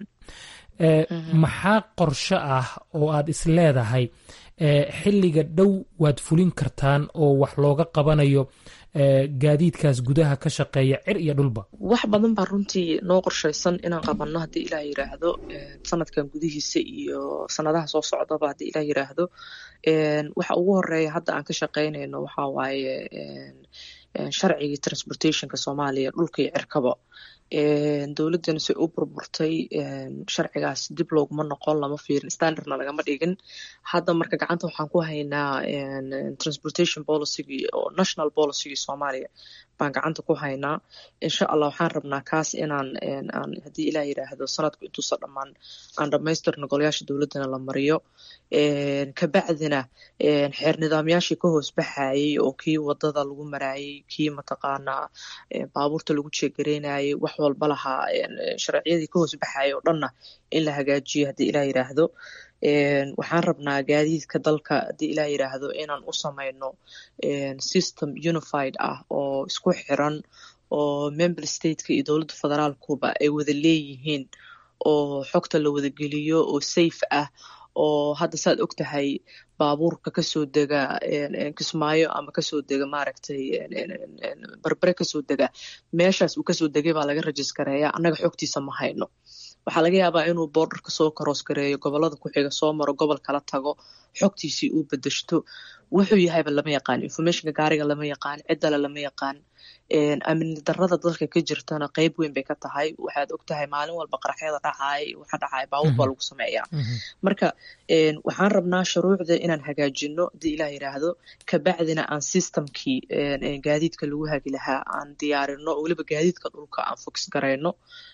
maxaa qorsho ah oo aad is leedahay xilliga dhow waad fulin kartaan oo wax looga qabanayo gaadiidkaas gudaha ka shaqeeya cir iyo dhulba wax badan baa runtii noo qorshaysan inaan qabanno haddii ilaah yiraahdo sanadkan gudihiisa iyo sanadaha soo socdaba haddii ilaah yiraahdo waxa ugu horeeya hadda aan ka shaqaynayno waxaa waaye sharcigii transportationka soomaaliya dhulka iyo cirkaba dowladdana say u burburtay sharcigaas dib looguma noqon lama fiirin standardna lagama dhigin hadda marka gacanta waxaan ku haynaa transportation policygii oo national policygii soomaaliya baan gacanta ku haynaa insha allah waxaan rabnaa kaas inaan aan haddii ilaah yiraahdo sanadku intuusa dhammaan aan dhamaystirno golayaasha dowladdana la mariyo kabacdina xeer nidaamyaashii ka hoos baxayey oo kii wadada lagu maraayey kii mataqaanaa baabuurta lagu jeegareynayey wax walba lahaa sharciyadii ka hoos baxayay oo dhanna in la hagaajiyo haddii ilaah yiraahdo waxaan rabnaa gaadiidka dalka haddii ilaah yiraahdo inaan u samayno system unified ah oo isku xiran oo member stateka iyo dowladda federaalkuba ay wada leeyihiin oo xogta la wada geliyo oo safe ah oo hadda saad og tahay baabuurka kasoo dega kismaayo ama kasoo dega maaragtay barbere kasoo dega meeshaas uu kasoo degay baa laga rajisgareeya annaga xogtiisa ma hayno waxaa laga yaabaa inuu boordarka soo karoos gareeyo gobolada ku xiga soo maro gobol kala tago xogtiisii uu bedeshto wuxuu yahayba lama yaqaan informationka gaariga lama yaqaan ciddale lama yaqaan amni darada dalka ka jirtana qeyb weyn bay ka tahay waxaad og tahay maalin walba qaraxyada dhacay waxa dhacay baabuur baa lagu sameeyaa marka waxaan rabnaa shuruucda inaan hagaajino haddii ilaah yiraahdo kabacdina aan systemkii gaadiidka lagu hagi lahaa aan diyaarino oo weliba gaadiidka dhulka aan fogs garayno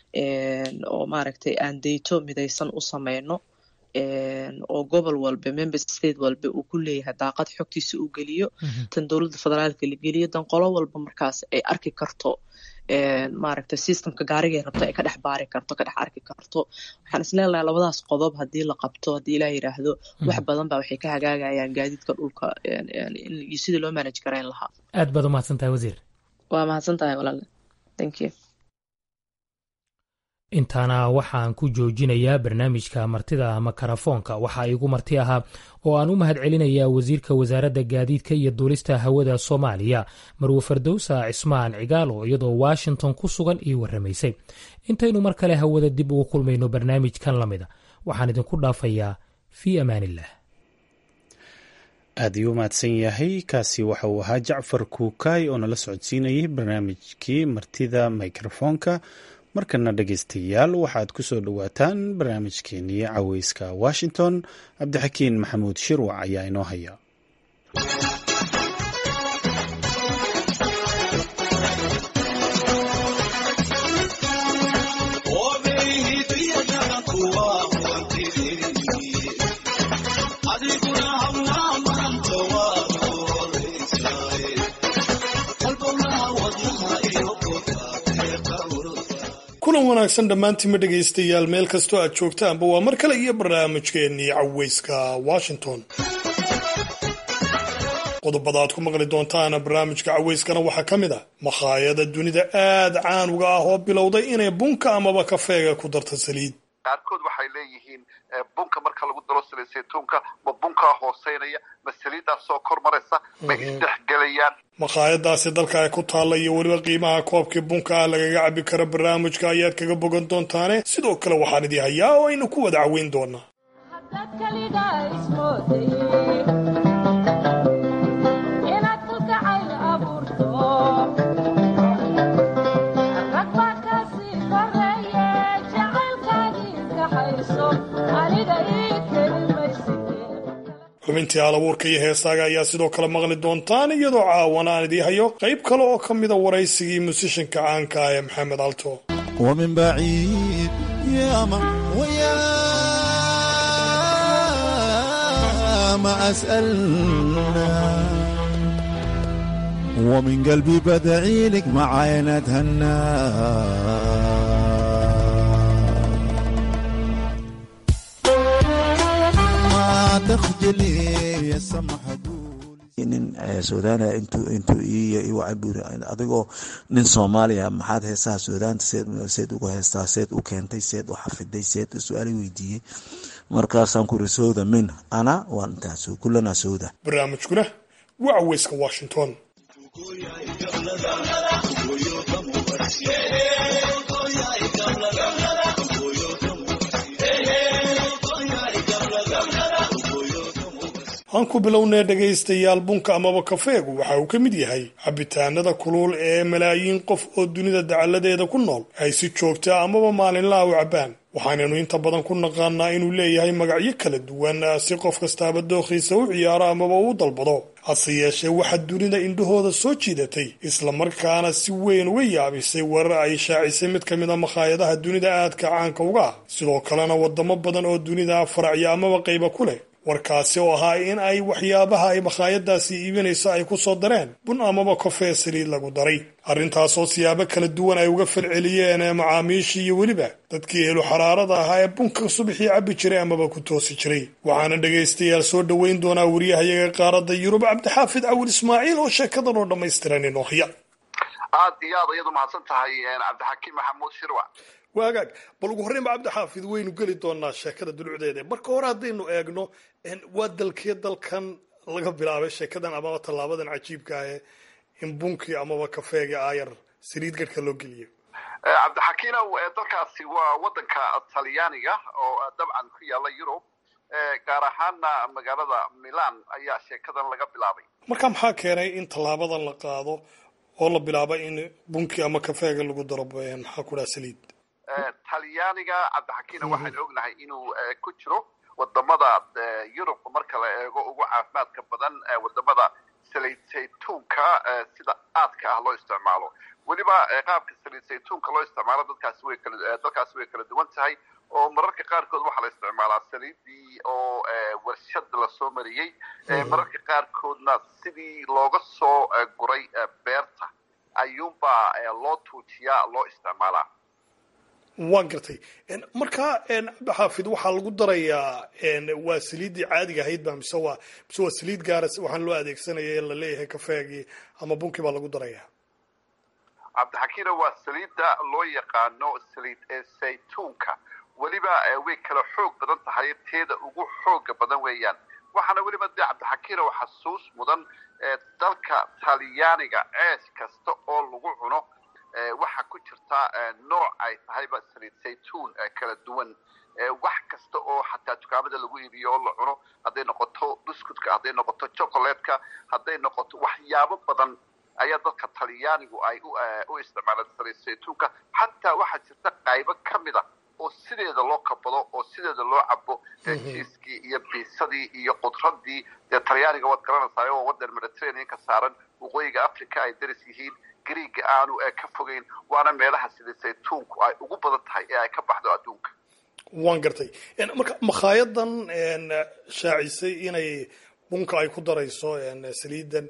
oo maaragtay aan dayto midaysan u sameyno oo gobol walba member state walba uu ku leeyahay daaqad xogtiisa uu geliyo tan dowladda federaalka la geliyo dan qolo walba markaas ay arki karto maaragtay systemka gaarigay rabto ay ka dhex baari karto ka dhex arki karto waxaan isleelahay labadaas qodob haddii la qabto haddii ilaah yiraahdo wax badan baa waxay ka hagaagayaan gaadiidka dhulka iyo sidii loo manage garayn lahaa aad baad umahadsan tahay wasiir waa mahadsan tahay walaale thank you intaana waxaan ku joojinayaa barnaamijka martida makarafoonka waxaa igu marti ahaa oo aan u mahad celinayaa wasiirka wasaaradda gaadiidka iyo duulista hawada soomaaliya marwe fardowsa cismaan cigaal oo iyadoo washington ku sugan ii warramaysay intaynu mar kale hawada dib ugu kulmayno barnaamijkan la mida waxaan idinku dhaafayaa fii amaaniillah aad iyuu mahadsan yahay kaasi waxa uu ahaa jacfar kuukaay oo nala socodsiinayay barnaamijkii martida mikrofoonka markana dhegaystayaal waxaad ku soo dhowaataan barnaamijkeenii caweyska washington cabdixakiin maxamuud shirwac ayaa inoo haya kulan wanaagsan dhammaantiinma dhegaystayaal meel kastoo aad joogtaanba waa mar kale iyo barnaamijkeennii caweyska washington qodobada aad ku maqli doontaana barnaamijka caweyskana waxaa ka mid ah makhaayada dunida aad caan uga ah oo bilowday inay bunka amaba kafeega ku darta saliid qaarkood waxay leeyihiin bunka marka lagu daro saliid saytuunka ma bunkaa hooseynaya ma saliiddaa soo kor maraysa ma isdhexgelayaan makhaayadaasi dalka ay ku taalla iyo weliba qiimaha koobkii bunka ah lagaga cabi karo barnaamijka ayaad kaga bogan doontaane sidoo kale waxaan idii hayaa oo aynu ku wada caweyn doonaa xubintii alabuurka iyo heesaaga ayaa sidoo kale maqli doontaan iyadoo caawan aan idii hayo qayb kale oo ka mida waraysigii musishanka caanka ah ee maxamed alto ومن بعيد يا من ويا ما أسألنا ومن قلبي بدعي لك معايا نتهنى ما تخجلي يا سمح nin suudaana intuu intuu iiyo cabir adigoo nin soomaaliya maxaad heesaha suudaanta seed seed ugu heestaa seed u keentay seed u xafiday seed su-aala weydiiyey markaasaan ku iri sowda min ana waan intaas kullana sowda barnaamijkuna waa caweyska washington aan ku bilownay dhegaystayaal bunka amaba kafeegu waxa uu ka mid yahay cabitaanada kulul ee malaayiin qof oo dunida dacalladeeda ku nool ay si joogta amaba maalinlaha u cabbaan waxaanaynu inta badan ku naqaanaa inuu leeyahay magacyo kala duwan si qof kastaaba dookhiisa u ciyaaro amaba uu dalbado hase yeeshee waxaa dunida indhahooda soo jiidatay islamarkaana si weyn uga yaabisay warar ay shaacisay mid ka mid a makhaayadaha dunida aadka caanka uga ah sidoo kalena wadamo badan oo dunida faracya amaba qayba ku leh warkaasi oo ahaa in ay waxyaabaha ay makhaayadaasi iibinayso ay ku soo dareen bun amaba kofee saliid lagu daray arrintaasoo siyaabo kala duwan ay uga falceliyeen macaamiishii iyo weliba dadkii helu xaraarada ahaa ee bunka subaxii cabbi jiray amaba ku toosi jiray waxaana dhegaystayaal soo dhoweyn doonaa wariyahayaga qaaradda yurub cabdixaafid cawil ismaaciil oo sheekadan oo dhammaystiran inoohya aad iyo aad iyadu mahadsan tahay cabdixakiim maxamuud shirwac waagaag bal ugu horreyn ba cabdixaafid waynu geli doonaa sheekada dulucdeeda marka hore haddaynu eegno waa dalkee dalkan laga bilaabay sheekadan amaba tallaabadan cajiibka ah in bunkii amaba kafeega aayar saliid garhka loo geliyo cabdixakiinow dalkaasi waa wadanka talyaaniga oo dabcan ku yaala yurub gaar ahaana magaalada milan ayaa sheekadan laga bilaabay marka maxaa keenay in tallaabadan la qaado oo la bilaabo in bunkii ama kafeega lagu daro maxaa ku dhaha saliid talyaaniga cabdixakiina waxaynu ognahay inuu ku jiro wadamada yurub marka la eego ugu caafimaadka badan wadamada saliid saytuunka sida aadka ah loo isticmaalo weliba qaabka saliid saytuunka loo isticmaalo dadkaasi way kala dalkaasi way kala duwan tahay oo mararka qaarkood waxaa la isticmaalaa saliidii oo warshad lasoo mariyey mararka qaarkoodna sidii looga soo guray beerta ayuunbaa loo tuujiyaa loo isticmaalaa waan gartay marka cabdixaafid waxaa lagu darayaa waa saliiddii caadiga ahayd ba mise waa mise waa saliid gaara waxaan loo adeegsanaya ee la leeyahay kafeegii ama bunkii baa lagu darayaa cabdixakiina waa saliidda loo yaqaano saliid saytuunka weliba way kala xoog badan tahay teeda ugu xooga badan weeyaan waxaana weliba dee cabdixakiina xasuus mudan dalka talyaaniga ceesh kasta oo lagu cuno waxaa ku jirta nooc ay tahayba saliid saytuun kala duwan wax kasta oo xataa dukaamada lagu iibiyo oo la cuno hadday noqoto buskutka hadday noqoto chocolatka hadday noqoto waxyaabo badan ayaa dadka talyaanigu ay u isticmaalaan saliid saytuunka xataa waxaa jirta qaybo ka mid a oo sideeda loo kabado oo sideeda loo cabo jiiskii iyo biisadii iyo qudradii dee talyaaniga waad garanaysaa oo wadan mediterraneanka saaran waqooyiga africa ay daris yihiin griiga aanu ka fogeyn waana meelaha sida saytuunku ay ugu badan tahay ee ay ka baxdo adduunka waan gartay marka makhaayaddan shaacisay inay bunka ay ku darayso saliidan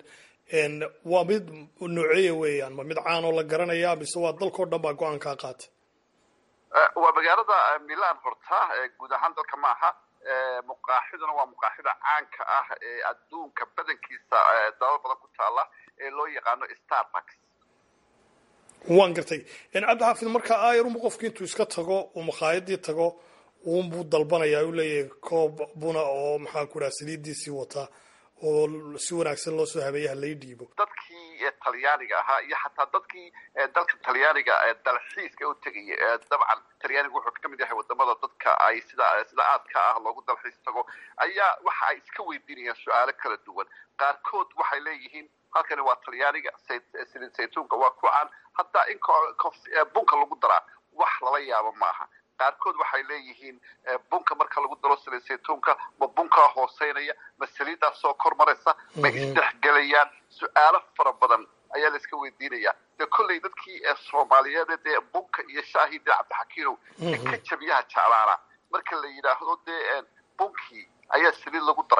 waa mid nooceeya weeyaan ma mid caan oo la garanaya mise waa dalkao dhan baa go-aan kaa qaata waa magaalada milan horta guud ahaan dalka maaha muqaaxiduna waa muqaaxida caanka ah ee adduunka badankiisa dalal badan ku taala ee loo yaqaano starbucks waan gartay cabdixaafid marka aayarunba qofki intuu iska tago uu makhaayadii tago uunbuu dalbanaya u leeyahay koob buna oo maxaan ku dhaha saliidiisii wata oo si wanaagsan loo soo habeeyaha lay dhiibo dadkii talyaaniga ahaa iyo xataa dadkii dalka talyaaniga dalxiiska u tegaya dabcan talyaaniga wuxuu ka mid yahay wadamada dadka ay sida sida aadka ah loogu dalxiis tago ayaa waxa ay iska weydiinayaan su-aalo kala duwan qaarkood waxay leeyihiin halkani waa talyaaniga saliid saytuunka waa ku caan hataa in bunka lagu daraa wax lala yaabo maaha qaarkood waxay leeyihiin bunka marka lagu daro saliid saytuunka ma bunkaa hooseynaya ma saliiddaas soo kor maraysa ma isdhexgelayaan su-aalo fara badan ayaa la iska weydiinaya dee kolley dadkii soomaaliyeed dee bunka iyo shaahii dee cabdixakiinow ee ka jabiyaha jeclaana marka la yidhaahdo dee bunkii ayaa saliid lagu daray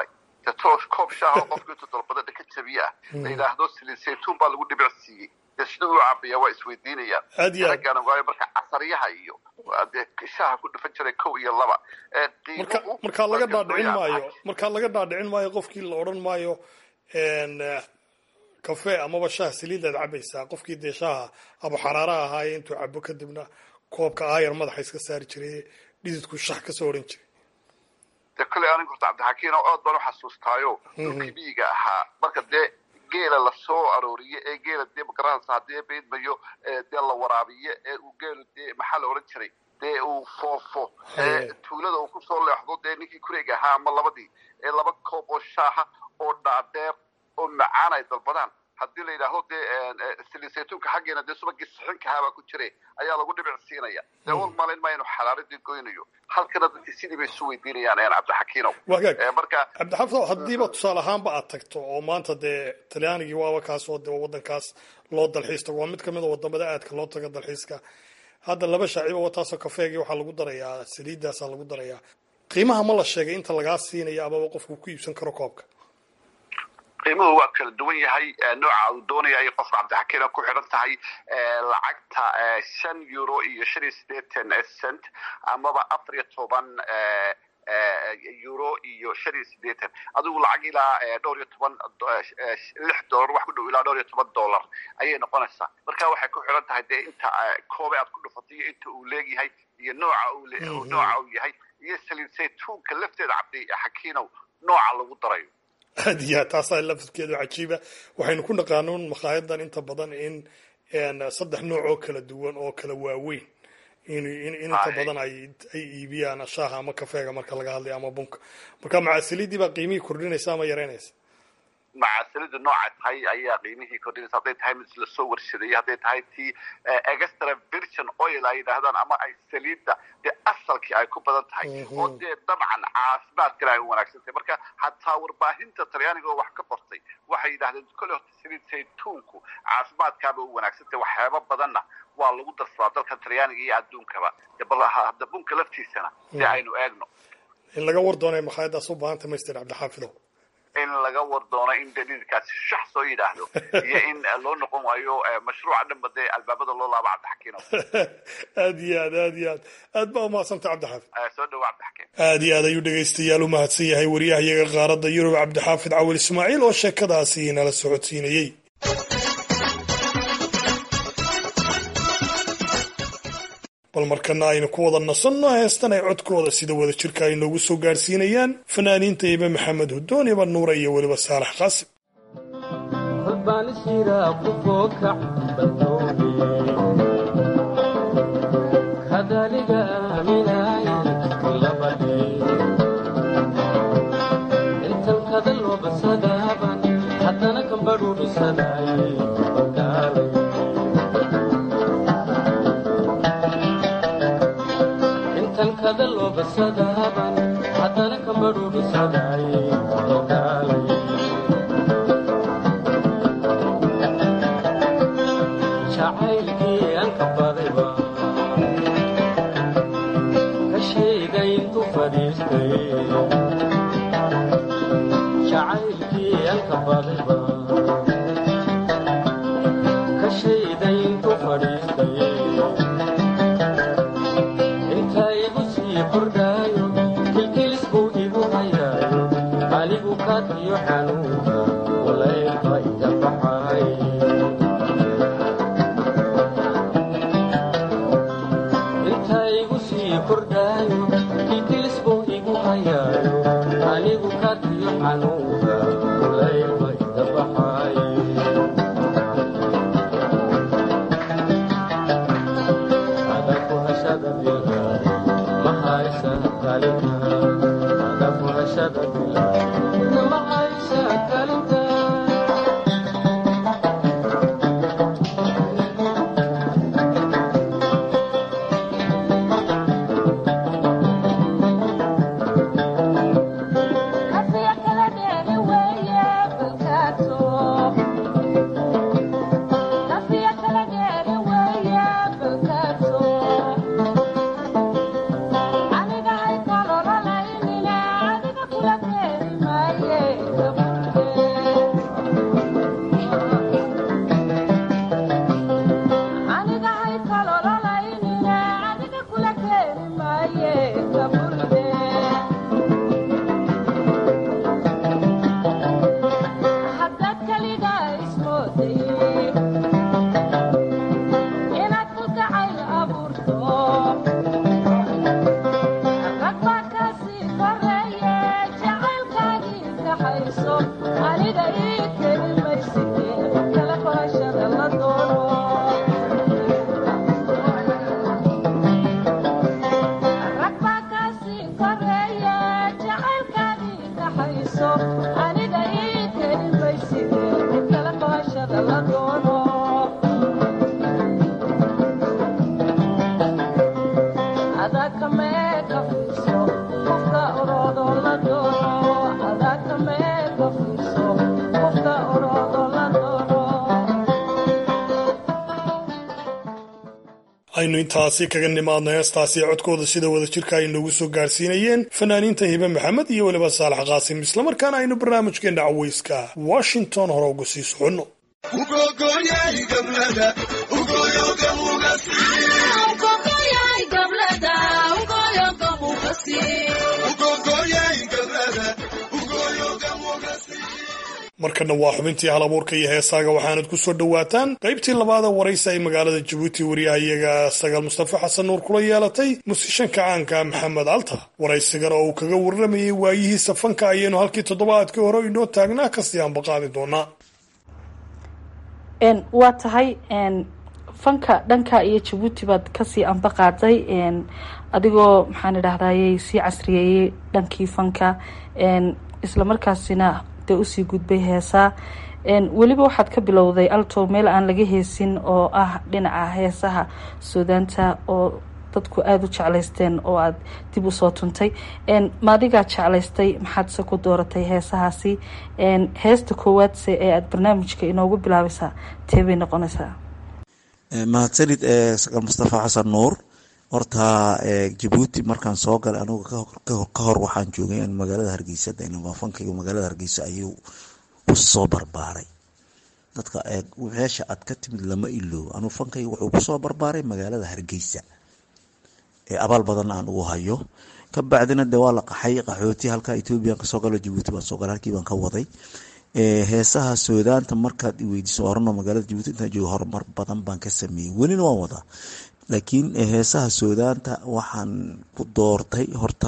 de toosh koob shaaha oo qofka intuu dalbada ka jabiye ah la yidhaahdo saliid saytuun baa lagu dhibic siiyey dee sida uu cabaya waa isweydiinayaan Aad iyo aad. raggaana waayo marka casaryaha iyo waa dee shaaha ku dhufan jiray kow iyo laba Ee, marka qiimuhu markaa laga waa dhaadhicin gadooyaa. maayo markaa laga dhaadhicin maayo qofkii la odhan maayo een, eh, kafee amaba shaah saliid aad cabaysaa qofkii dee shaaha aba xaraara ahaaye intuu cabo kadibna koobka aayar madaxa iska saari jiray dhididku shax kasoo odhan jiray dee kole aniga horta cabdixakiin oo aad baan u xasuustaayo dhulkii miyiga ahaa marka dee geela lasoo arooriye ee geela dee magaranaysa haddii beedmayo ee dee la waraabiye ee uu geelu dee maxaa la odhan jiray dee uu foofo ee tuulada uu kusoo leexdo dee ninkii kureyga ahaa ama labadii ee laba koob oo shaaha oo dhaadheer oo macaan ay dalbadaan haddii la yidhaahdo dee saliid saytuunka xaggeena dee subagii sixinka ahaa baa ku jire ayaa lagu dhibic siinaya dee wal malayn ma inuu xaraaradii goynayo halkana dadkii sidii bay isu weydiinayaan een cabdixakiinow wagaag Ee, marka cabdixafidow haddiiba tusaale ahaanba aad tagto oo maanta dee talyaanigii waaba kaas oo dee wadankaas loo dalxiis tago waa mid kamid a wadamada aadka loo taga dalxiiska hadda laba shaaciba wataasoo kafeegii waxaa lagu darayaa saliidaasaa lagu darayaa qiimaha ma la sheegay inta lagaa siinayo amaba qofku ku iibsan karo koobka qiimuhu waa kala duwan yahay ee, nooca uu doonaya ay qofka cabdixakiina ku xidhan tahay ee, lacagta ee, shan euro iyo shan iyo siddeetan cent amaba afar iyo toban ee, ee, euro iyo shan iyo siddeetan adigu lacag ilaa ee, dhowr iyo toban do- ee, lix dollar wax ku dhow ilaa dhowr iyo toban dollar ayay noqonaysaa marka waxay ku xidhan tahay dee inta ee, koobe aad ku dhufatay iyo inta uu leegyahay iyo nooca uu le- nooca uu yahay iyo saliid saytuunka lafteeda cabdixakiinow nooca lagu darayo aad iyo aad taasaa lafadkeedu cajiiba waxaynu ku naqaanuun makhaayaddan inta badan in een, saddex nooc oo kala duwan oo kala waaweyn in in in inta Aye. badan ay ay iibiyaan shaaha ama kafeega marka laga hadlayo ama bunka marka macasaliidii baa qiimihii kordhinaysa ama yaraynaysa macaasilidu nooca tahay ayaa qiimihii kordhinaysa hadday tahay mid lasoo warshadeeyey hadday tahay tii eh, extra virgin oil ay yidhaahdaan ama ay saliidda dee asalkii ay ku badan tahay oo dee dabcan caafimaadkana ay u wanaagsan tahay marka hataa warbaahinta talyaaniga oo wax ka qortay waxay yidhahdeen kole horta saliid saytuunku caafimaadkaaba u wanaagsan tahay waxyaaba badanna waa lagu darsadaa dalka talyaaniga iyo adduunkaba dee bal ha- hadda bunka laftiisana dee aynu eegno in laga war doonay makhaayaddaas u baahanta master cabdixaafidow in laga war doono in daliilkaasi shax soo yidhaahdo iyo in eh, loo noqon waayo eh, mashruuca dhanba dee albaabada loo laabo cabdixakiino aad iyo aad aad iyo aad aad baa umahadsantay cabdixaafid Eh, soo dhawo cabdixakiin aad iyo aad ayuu dhegaystayaal u mahadsan yahay wariyahayaga qaaradda yurub cabdixaafid cawil ismaaciil oo sheekadaasi nala socodsiinayey bal markana aynu ku wada nasanno heestan ay codkooda sida wada jirka ay noogu soo gaadhsiinayaan fanaaniinta ibe maxamed hudoon iba nuura iyo weliba saalax qaasim Thank you. aynu intaasi kaga nimaadno heestaasi codkooda sida wada jirka ay noogu soo gaarsiinayeen fanaaniinta hibe maxamed iyo weliba saalax qaasim islamarkaana aynu barnaamijkeenna caweyska washington hore uga sii soconno markana waa xubintii halabuurka iyo heesaaga waxaanad ku soo dhowaataan qaybtii labaada waraysi ay magaalada jabuuti wariyahayaga sagaal mustafa xasan nuur kula yeelatay musishanka caanka maxamed alta waraysigan oo uu kaga warramayay waayihiisa fanka ayaynu halkii toddobaadkii hore inoo taagnaa kasii ambaqaadi doonaa waa tahay fanka dhanka iyo jabuuti baad kasii ambaqaaday adigoo maxaan idhahdaye sii casriyeeyey dhankii fanka islamarkaasina dee usii gudbay heesaa weliba waxaad ka bilowday alto meel aan laga heesin oo ah dhinaca heesaha suudaanta oo dadku aada u jeclaysteen oo aada dib usoo tuntay maadigaa jeclaystay maxaadse ku dooratay heesahaasi heesta koowaadse ee aada barnaamijka inoogu bilaabaysaa teebay noqonaysaa mahadsanid saqal mustafa xasan nuur horta jabuuti markaan soo galay anigu ka hor waxaan joogay magaalada hargeysa fankayga magaalada hargeysa ayuu kusoo barbaaray dadka meesha aad ka timid lama iloobo anuu fankayga wuxuu kusoo barbaaray magaalada hargeysa ee abaal badan aan ugu hayo ka bacdina de waa la qaxay qaxooti halka ethoobiyan kasoo galo jabuuti baan soo galay halkii baan ka waday heesaha suudaanta markaad iweydiiso horano magaalada jabuuti intaan joogo horumar badan baan ka sameeyey welina waan wadaa laakiin heesaha suudaanta waxaan ku doortay horta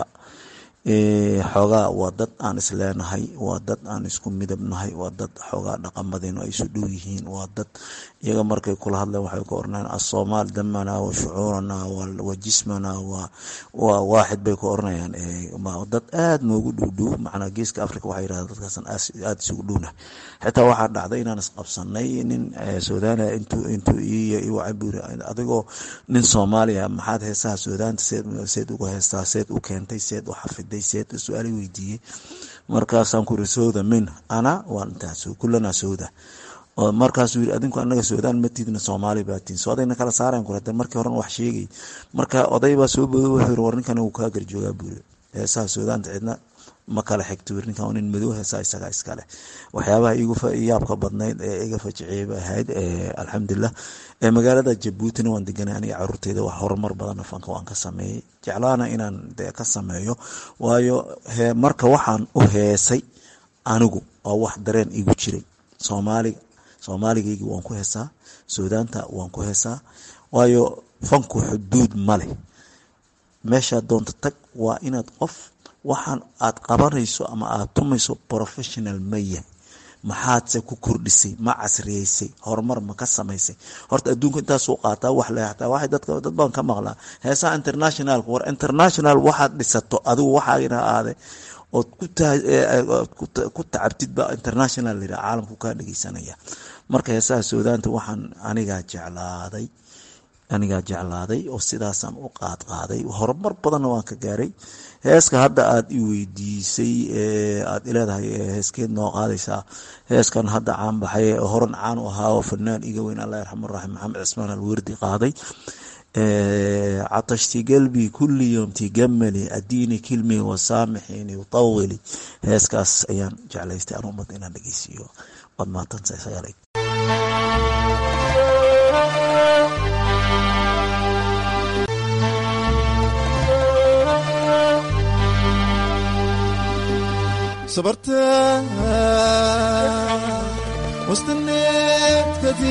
xoogaa waa dad aan isleenahay waa dad aan isku midab nahay waa dad xoogaa dhaqamadeenu ay isu dhow yihiin waa dad iyaga markay kula hadleen waxay ku oranayaan asoomaal damana wa shucuurana wa jismana waa waaxid bay ku oranayaan dad aada noogu dhowdhow macnaa geeska africa waxay yirahdeen dadkaasan aada isugu dhowna xitaa waxaa dhacday inaan isqabsanay nin suudaaniya intuu intuu iyo iwacaburi adigoo nin soomaaliya maxaad heesaha suudaanta seed seed uga heestaa seed u keentay seed u xafiday seed su-aal weydiiyey markaasaan ku iri sowda min ana waan intaas kullana sowda markaasuu yiri adinku anaga suudaan matidna soomaali baatiin so odayna kala saarayan ku hade markii horen wax sheegay marka oday baa soo booday wuxuu yiri war ninkan uu kaa garjoogaa buuri heesaha suudaanta cidna ma kala xigto wir ninkan nin madow heesaa isagaa iskale waxyaabaha igu yaabka badnayd ee iga fajiciyay bay ahayd alxamdulilah magaalada jabuutina waan deganay aniga caruurteyda wax horumar badanna fanka waan ka sameeyey jeclaana inaan de ka sameeyo waayo marka waxaan u heesay anigu waa wax dareen igu jiray soomaaliga soomaaligaygi waan ku heesaa suudaanta waan ku heesaa waayo fanku xuduud ma leh meeshaad doonta tag waa inaad qof waxaan aad qabanayso ama aad tumayso professional ma yahay maxaadse ku kordhisay ma casriyeysay horumar ma ka samaysay horta adduunka intaasuu qaataa wax le hataa waxay dadka dad baan ka maqlaa heesaha internationalka war international waxaad dhisato adigu waxaagina aade ood ku tacabtid ba international layidhaha caalamku kaa dhegeysanaya marka heesaha suudaanta waxaan anigaa jeclaaday anigaa jeclaaday oo sidaasaan u qaad qaaday horumar badanna waan ka gaaray heeska hadda aada i weydiisay aada ileedahay heeskeed noo qaadaysaa heeskan hadda caan baxay horan caan u ahaa oo fanaan iga weyn allah yarxamu raxim maxamed cismaan alwerdi qaaday catashti galbi kulli yom tigamali adiini kilmi wasaamixini utawili heeskaas ayaan jeclaystay aan ummad inaan dhegeysiiyo waad mahadsantahay sagaalay صبرت واستنيت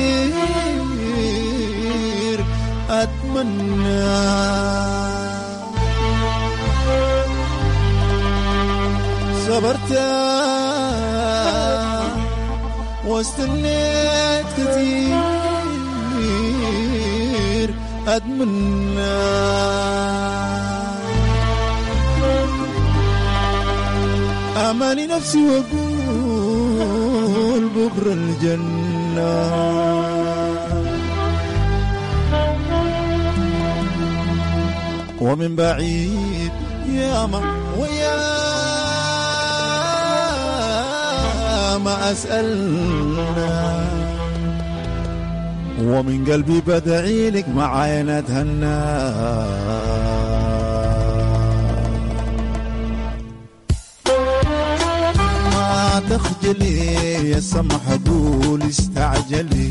كثير أتمنى صبرت واستنيت كثير أتمنى أماني نفسي وأقول بكرة الجنة ومن بعيد يا ما ويا ما أسألنا ومن قلبي بدعي لك معايا اتهنى ما تخجلي يا سمح قول استعجلي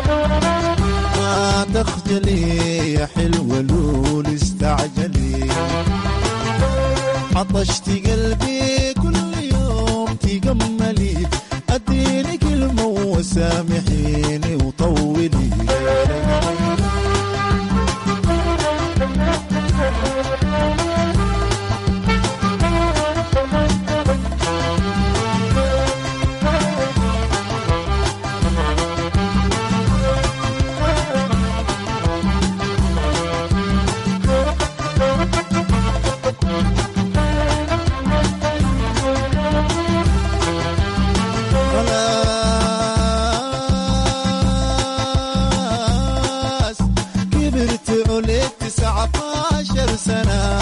ما تخجلي يا حلوة لول استعجلي عطشت قلبي كل يوم تجملي اديني كلمة وسامحيني وطولي خلاص كبرت عليك تسعة عشر سنة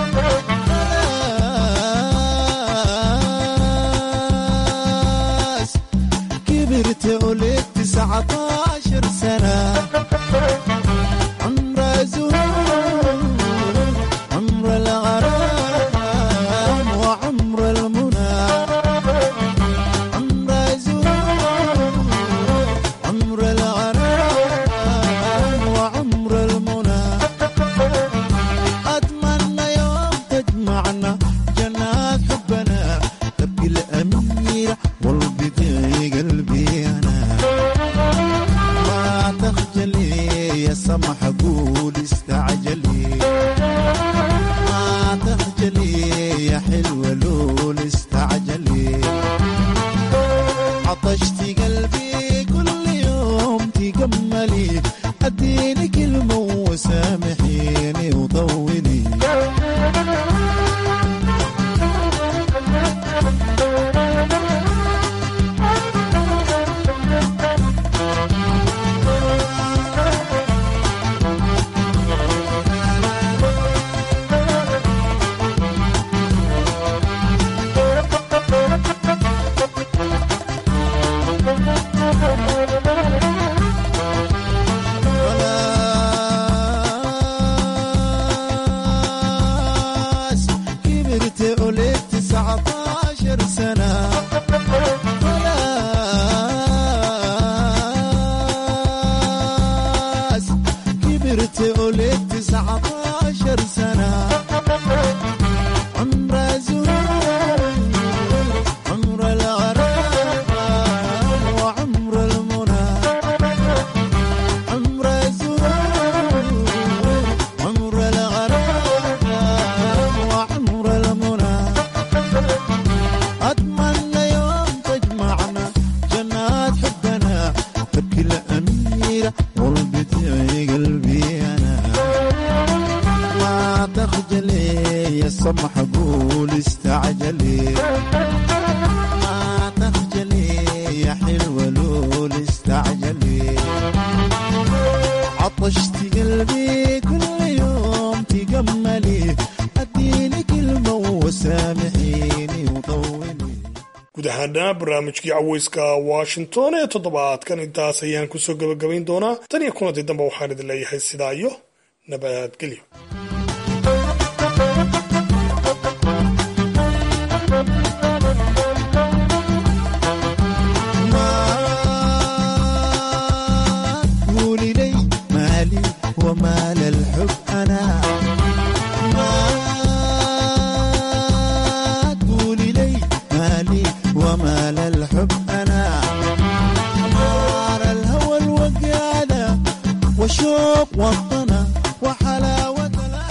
خلاص كبرت عليك تسعة عشر سنة عمر زهور عمر الغرام وعمر المنى عمر زهور عمر الغرام وعمر المنى أتمنى يوم تجمعنا جنات حبنا تبقي الأميرة والبدي قلبي أنا ما تخجلي يا سمح قول استعجلي ما تخجلي يا حلوة لول استعجلي عطشتي قلبي كل يوم تجملي اديني كلمة وسامحيني وطولي خلاص كبرت عليك تسعة عشر سنة خلاص كبرت عليك تسعة عشر سنة عمر زهور عمر الغرام وعمر المنى عمر زهور عمر الغرام وعمر المنى أتمنى يوم تجمعنا جنات حبنا تبكي الأميرة والبتعي قلبي أنا ما تخجلي يا سمح قول استعجلي ما تخجلي يا حلوة لول استعجلي عطشت قلبي كل يوم تجملي اديني كلمة وسامحيني وطولي guud ahaana barnaamijkii caweyska washington ee toddobaadkan intaas ayaan kusoo gebagabayn doonaa tan iyo kulantii dambe waxaan idin leeyahay sidaa iyo nabadgelyo قولي لي مالي ومال الحب أنا ما قولي لي مالي ومال الحب أنا نار الهوى الوقادة وشوق وطنا وحلاوة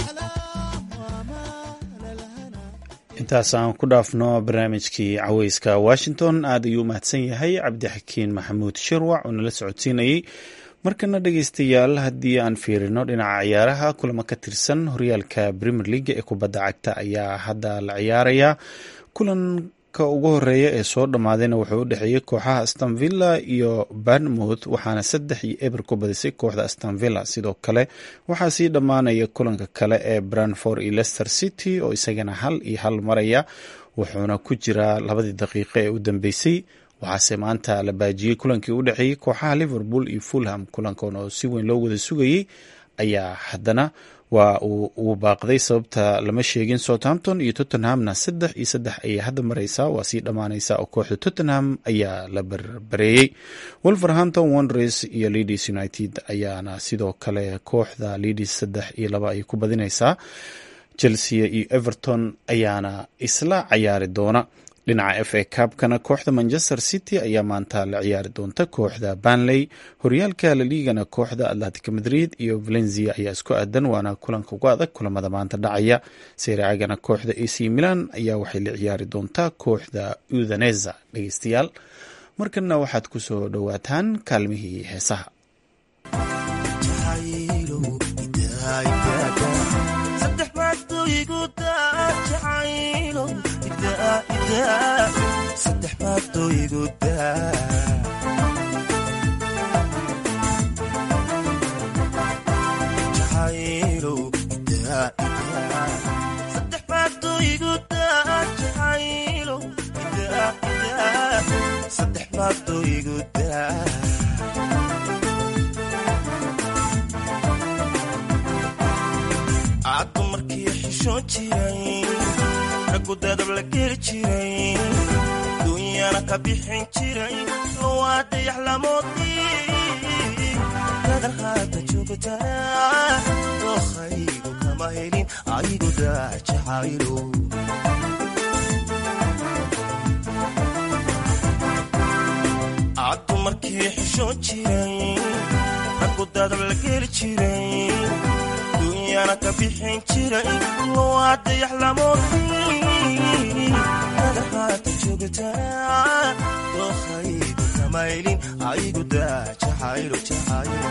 intaas aan ku dhaafno barnaamijkii caweyska washington aad ayuu u mahadsan yahay cabdixakiin maxamuud shirwac oo nala socodsiinayey markana dhegeystayaal haddii aan fiirino dhinaca ciyaaraha kulamo ka tirsan horyaalka premier league ee kubadda cagta ayaa hadda la ciyaaraya kulanka ugu horeeya ee soo dhammaadayna wuxuu u dhexeeyey kooxaha astonvilla iyo barnmouth waxaana saddex iyo eber ku badisay kooxda astonvilla sidoo kale waxaa sii dhammaanaya kulanka kale ee branford iyo leicester city oo isagana hal iyo hal maraya wuxuuna ku jiraa labadii daqiiqo ee u dambeysay waxaase maanta la baajiyey kulankii u dhexeeyey kooxaha liverpool iyo fulham kulankan oo si weyn loo wada sugayey ayaa haddana waa uu baaqday sababta lama sheegin southampton iyo tottenhamna saddex iyo saddex ayay hadda mareysaa waa sii dhammaaneysa oo kooxda tottenham ayaa la barbareeyey wolverhampton wonders iyo leeds united ayaana sidoo kale kooxda leeds saddex iyo laba ay ku badineysaa chelsea iyo everton ayaana isla cayaari doona dhinaca f a cabkana kooxda manchester city ayaa maanta la ciyaari doonta kooxda banley horyaalka laliigana kooxda atlantic madrid iyo valencia ayaa isku aadan waana kulanka ugu adag kulamada maanta dhacaya sereagana kooxda ac milan ayaa waxay la ciyaari doontaa kooxda udhaneza dhegeystayaal markana waxaad kusoo dhowaataan kaalmihii heesaha caddu markii xishoon jiray raggu dadab la geli jiray duunyana ka bixin jiray waa dayax lamoodii dadan haata joogtaa dookhaygu kama helin aygu daajacaylo caddu markii xishoon jiray raggu dadab la geli jiray duunyana ka bixin jiray waa dayax lamoodii dadahaata joogtaa dookhaygu kamaylin aygu daa jacaylo jacaylo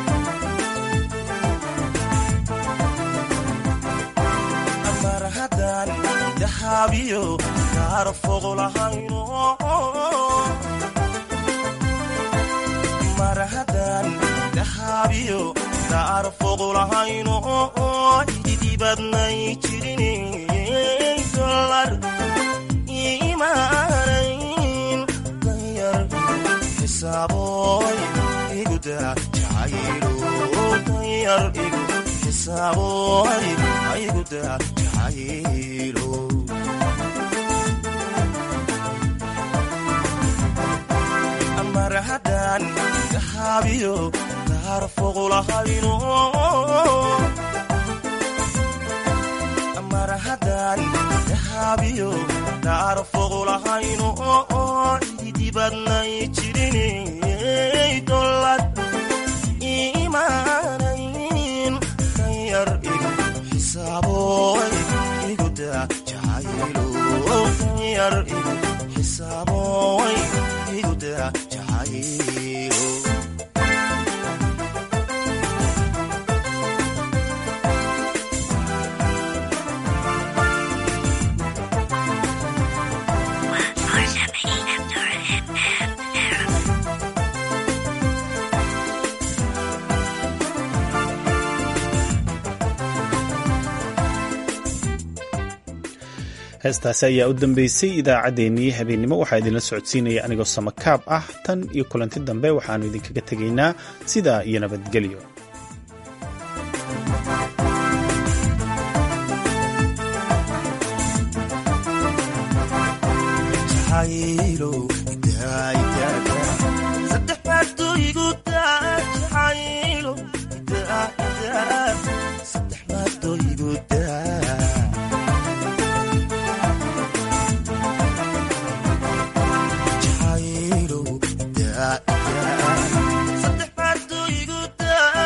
amar haddaan dahaabiyo kaara fogo lahayno mar haddaan dahaabiyo kaara fogo lahayno ididibadnay jirin dolar imaanayn danyar xisaaboy iguda jacaylo danyar igu xisaaboy iguda jacaylo mar haddaan dahaabiyo kaara fogo lahayno mar haddaan dahaabiyo kaara fogo lahayno ididibadnay jirin dolad imaanayn danyar igu xisaaboy iguda jacaylo danyar igu xisaaboy iguda jacaylo heestaasi ayaa u dambeysay idaacaddeenii habeennimo waxaa idinla socodsiinaya anigoo samakaab ah tan iyo kulanti dambe waxaannu idinkaga tegaynaa sidaa iyo nabadgelyo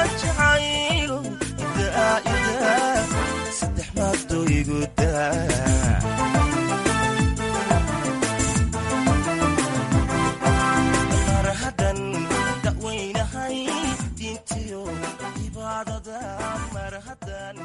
saddex maadooyigu daa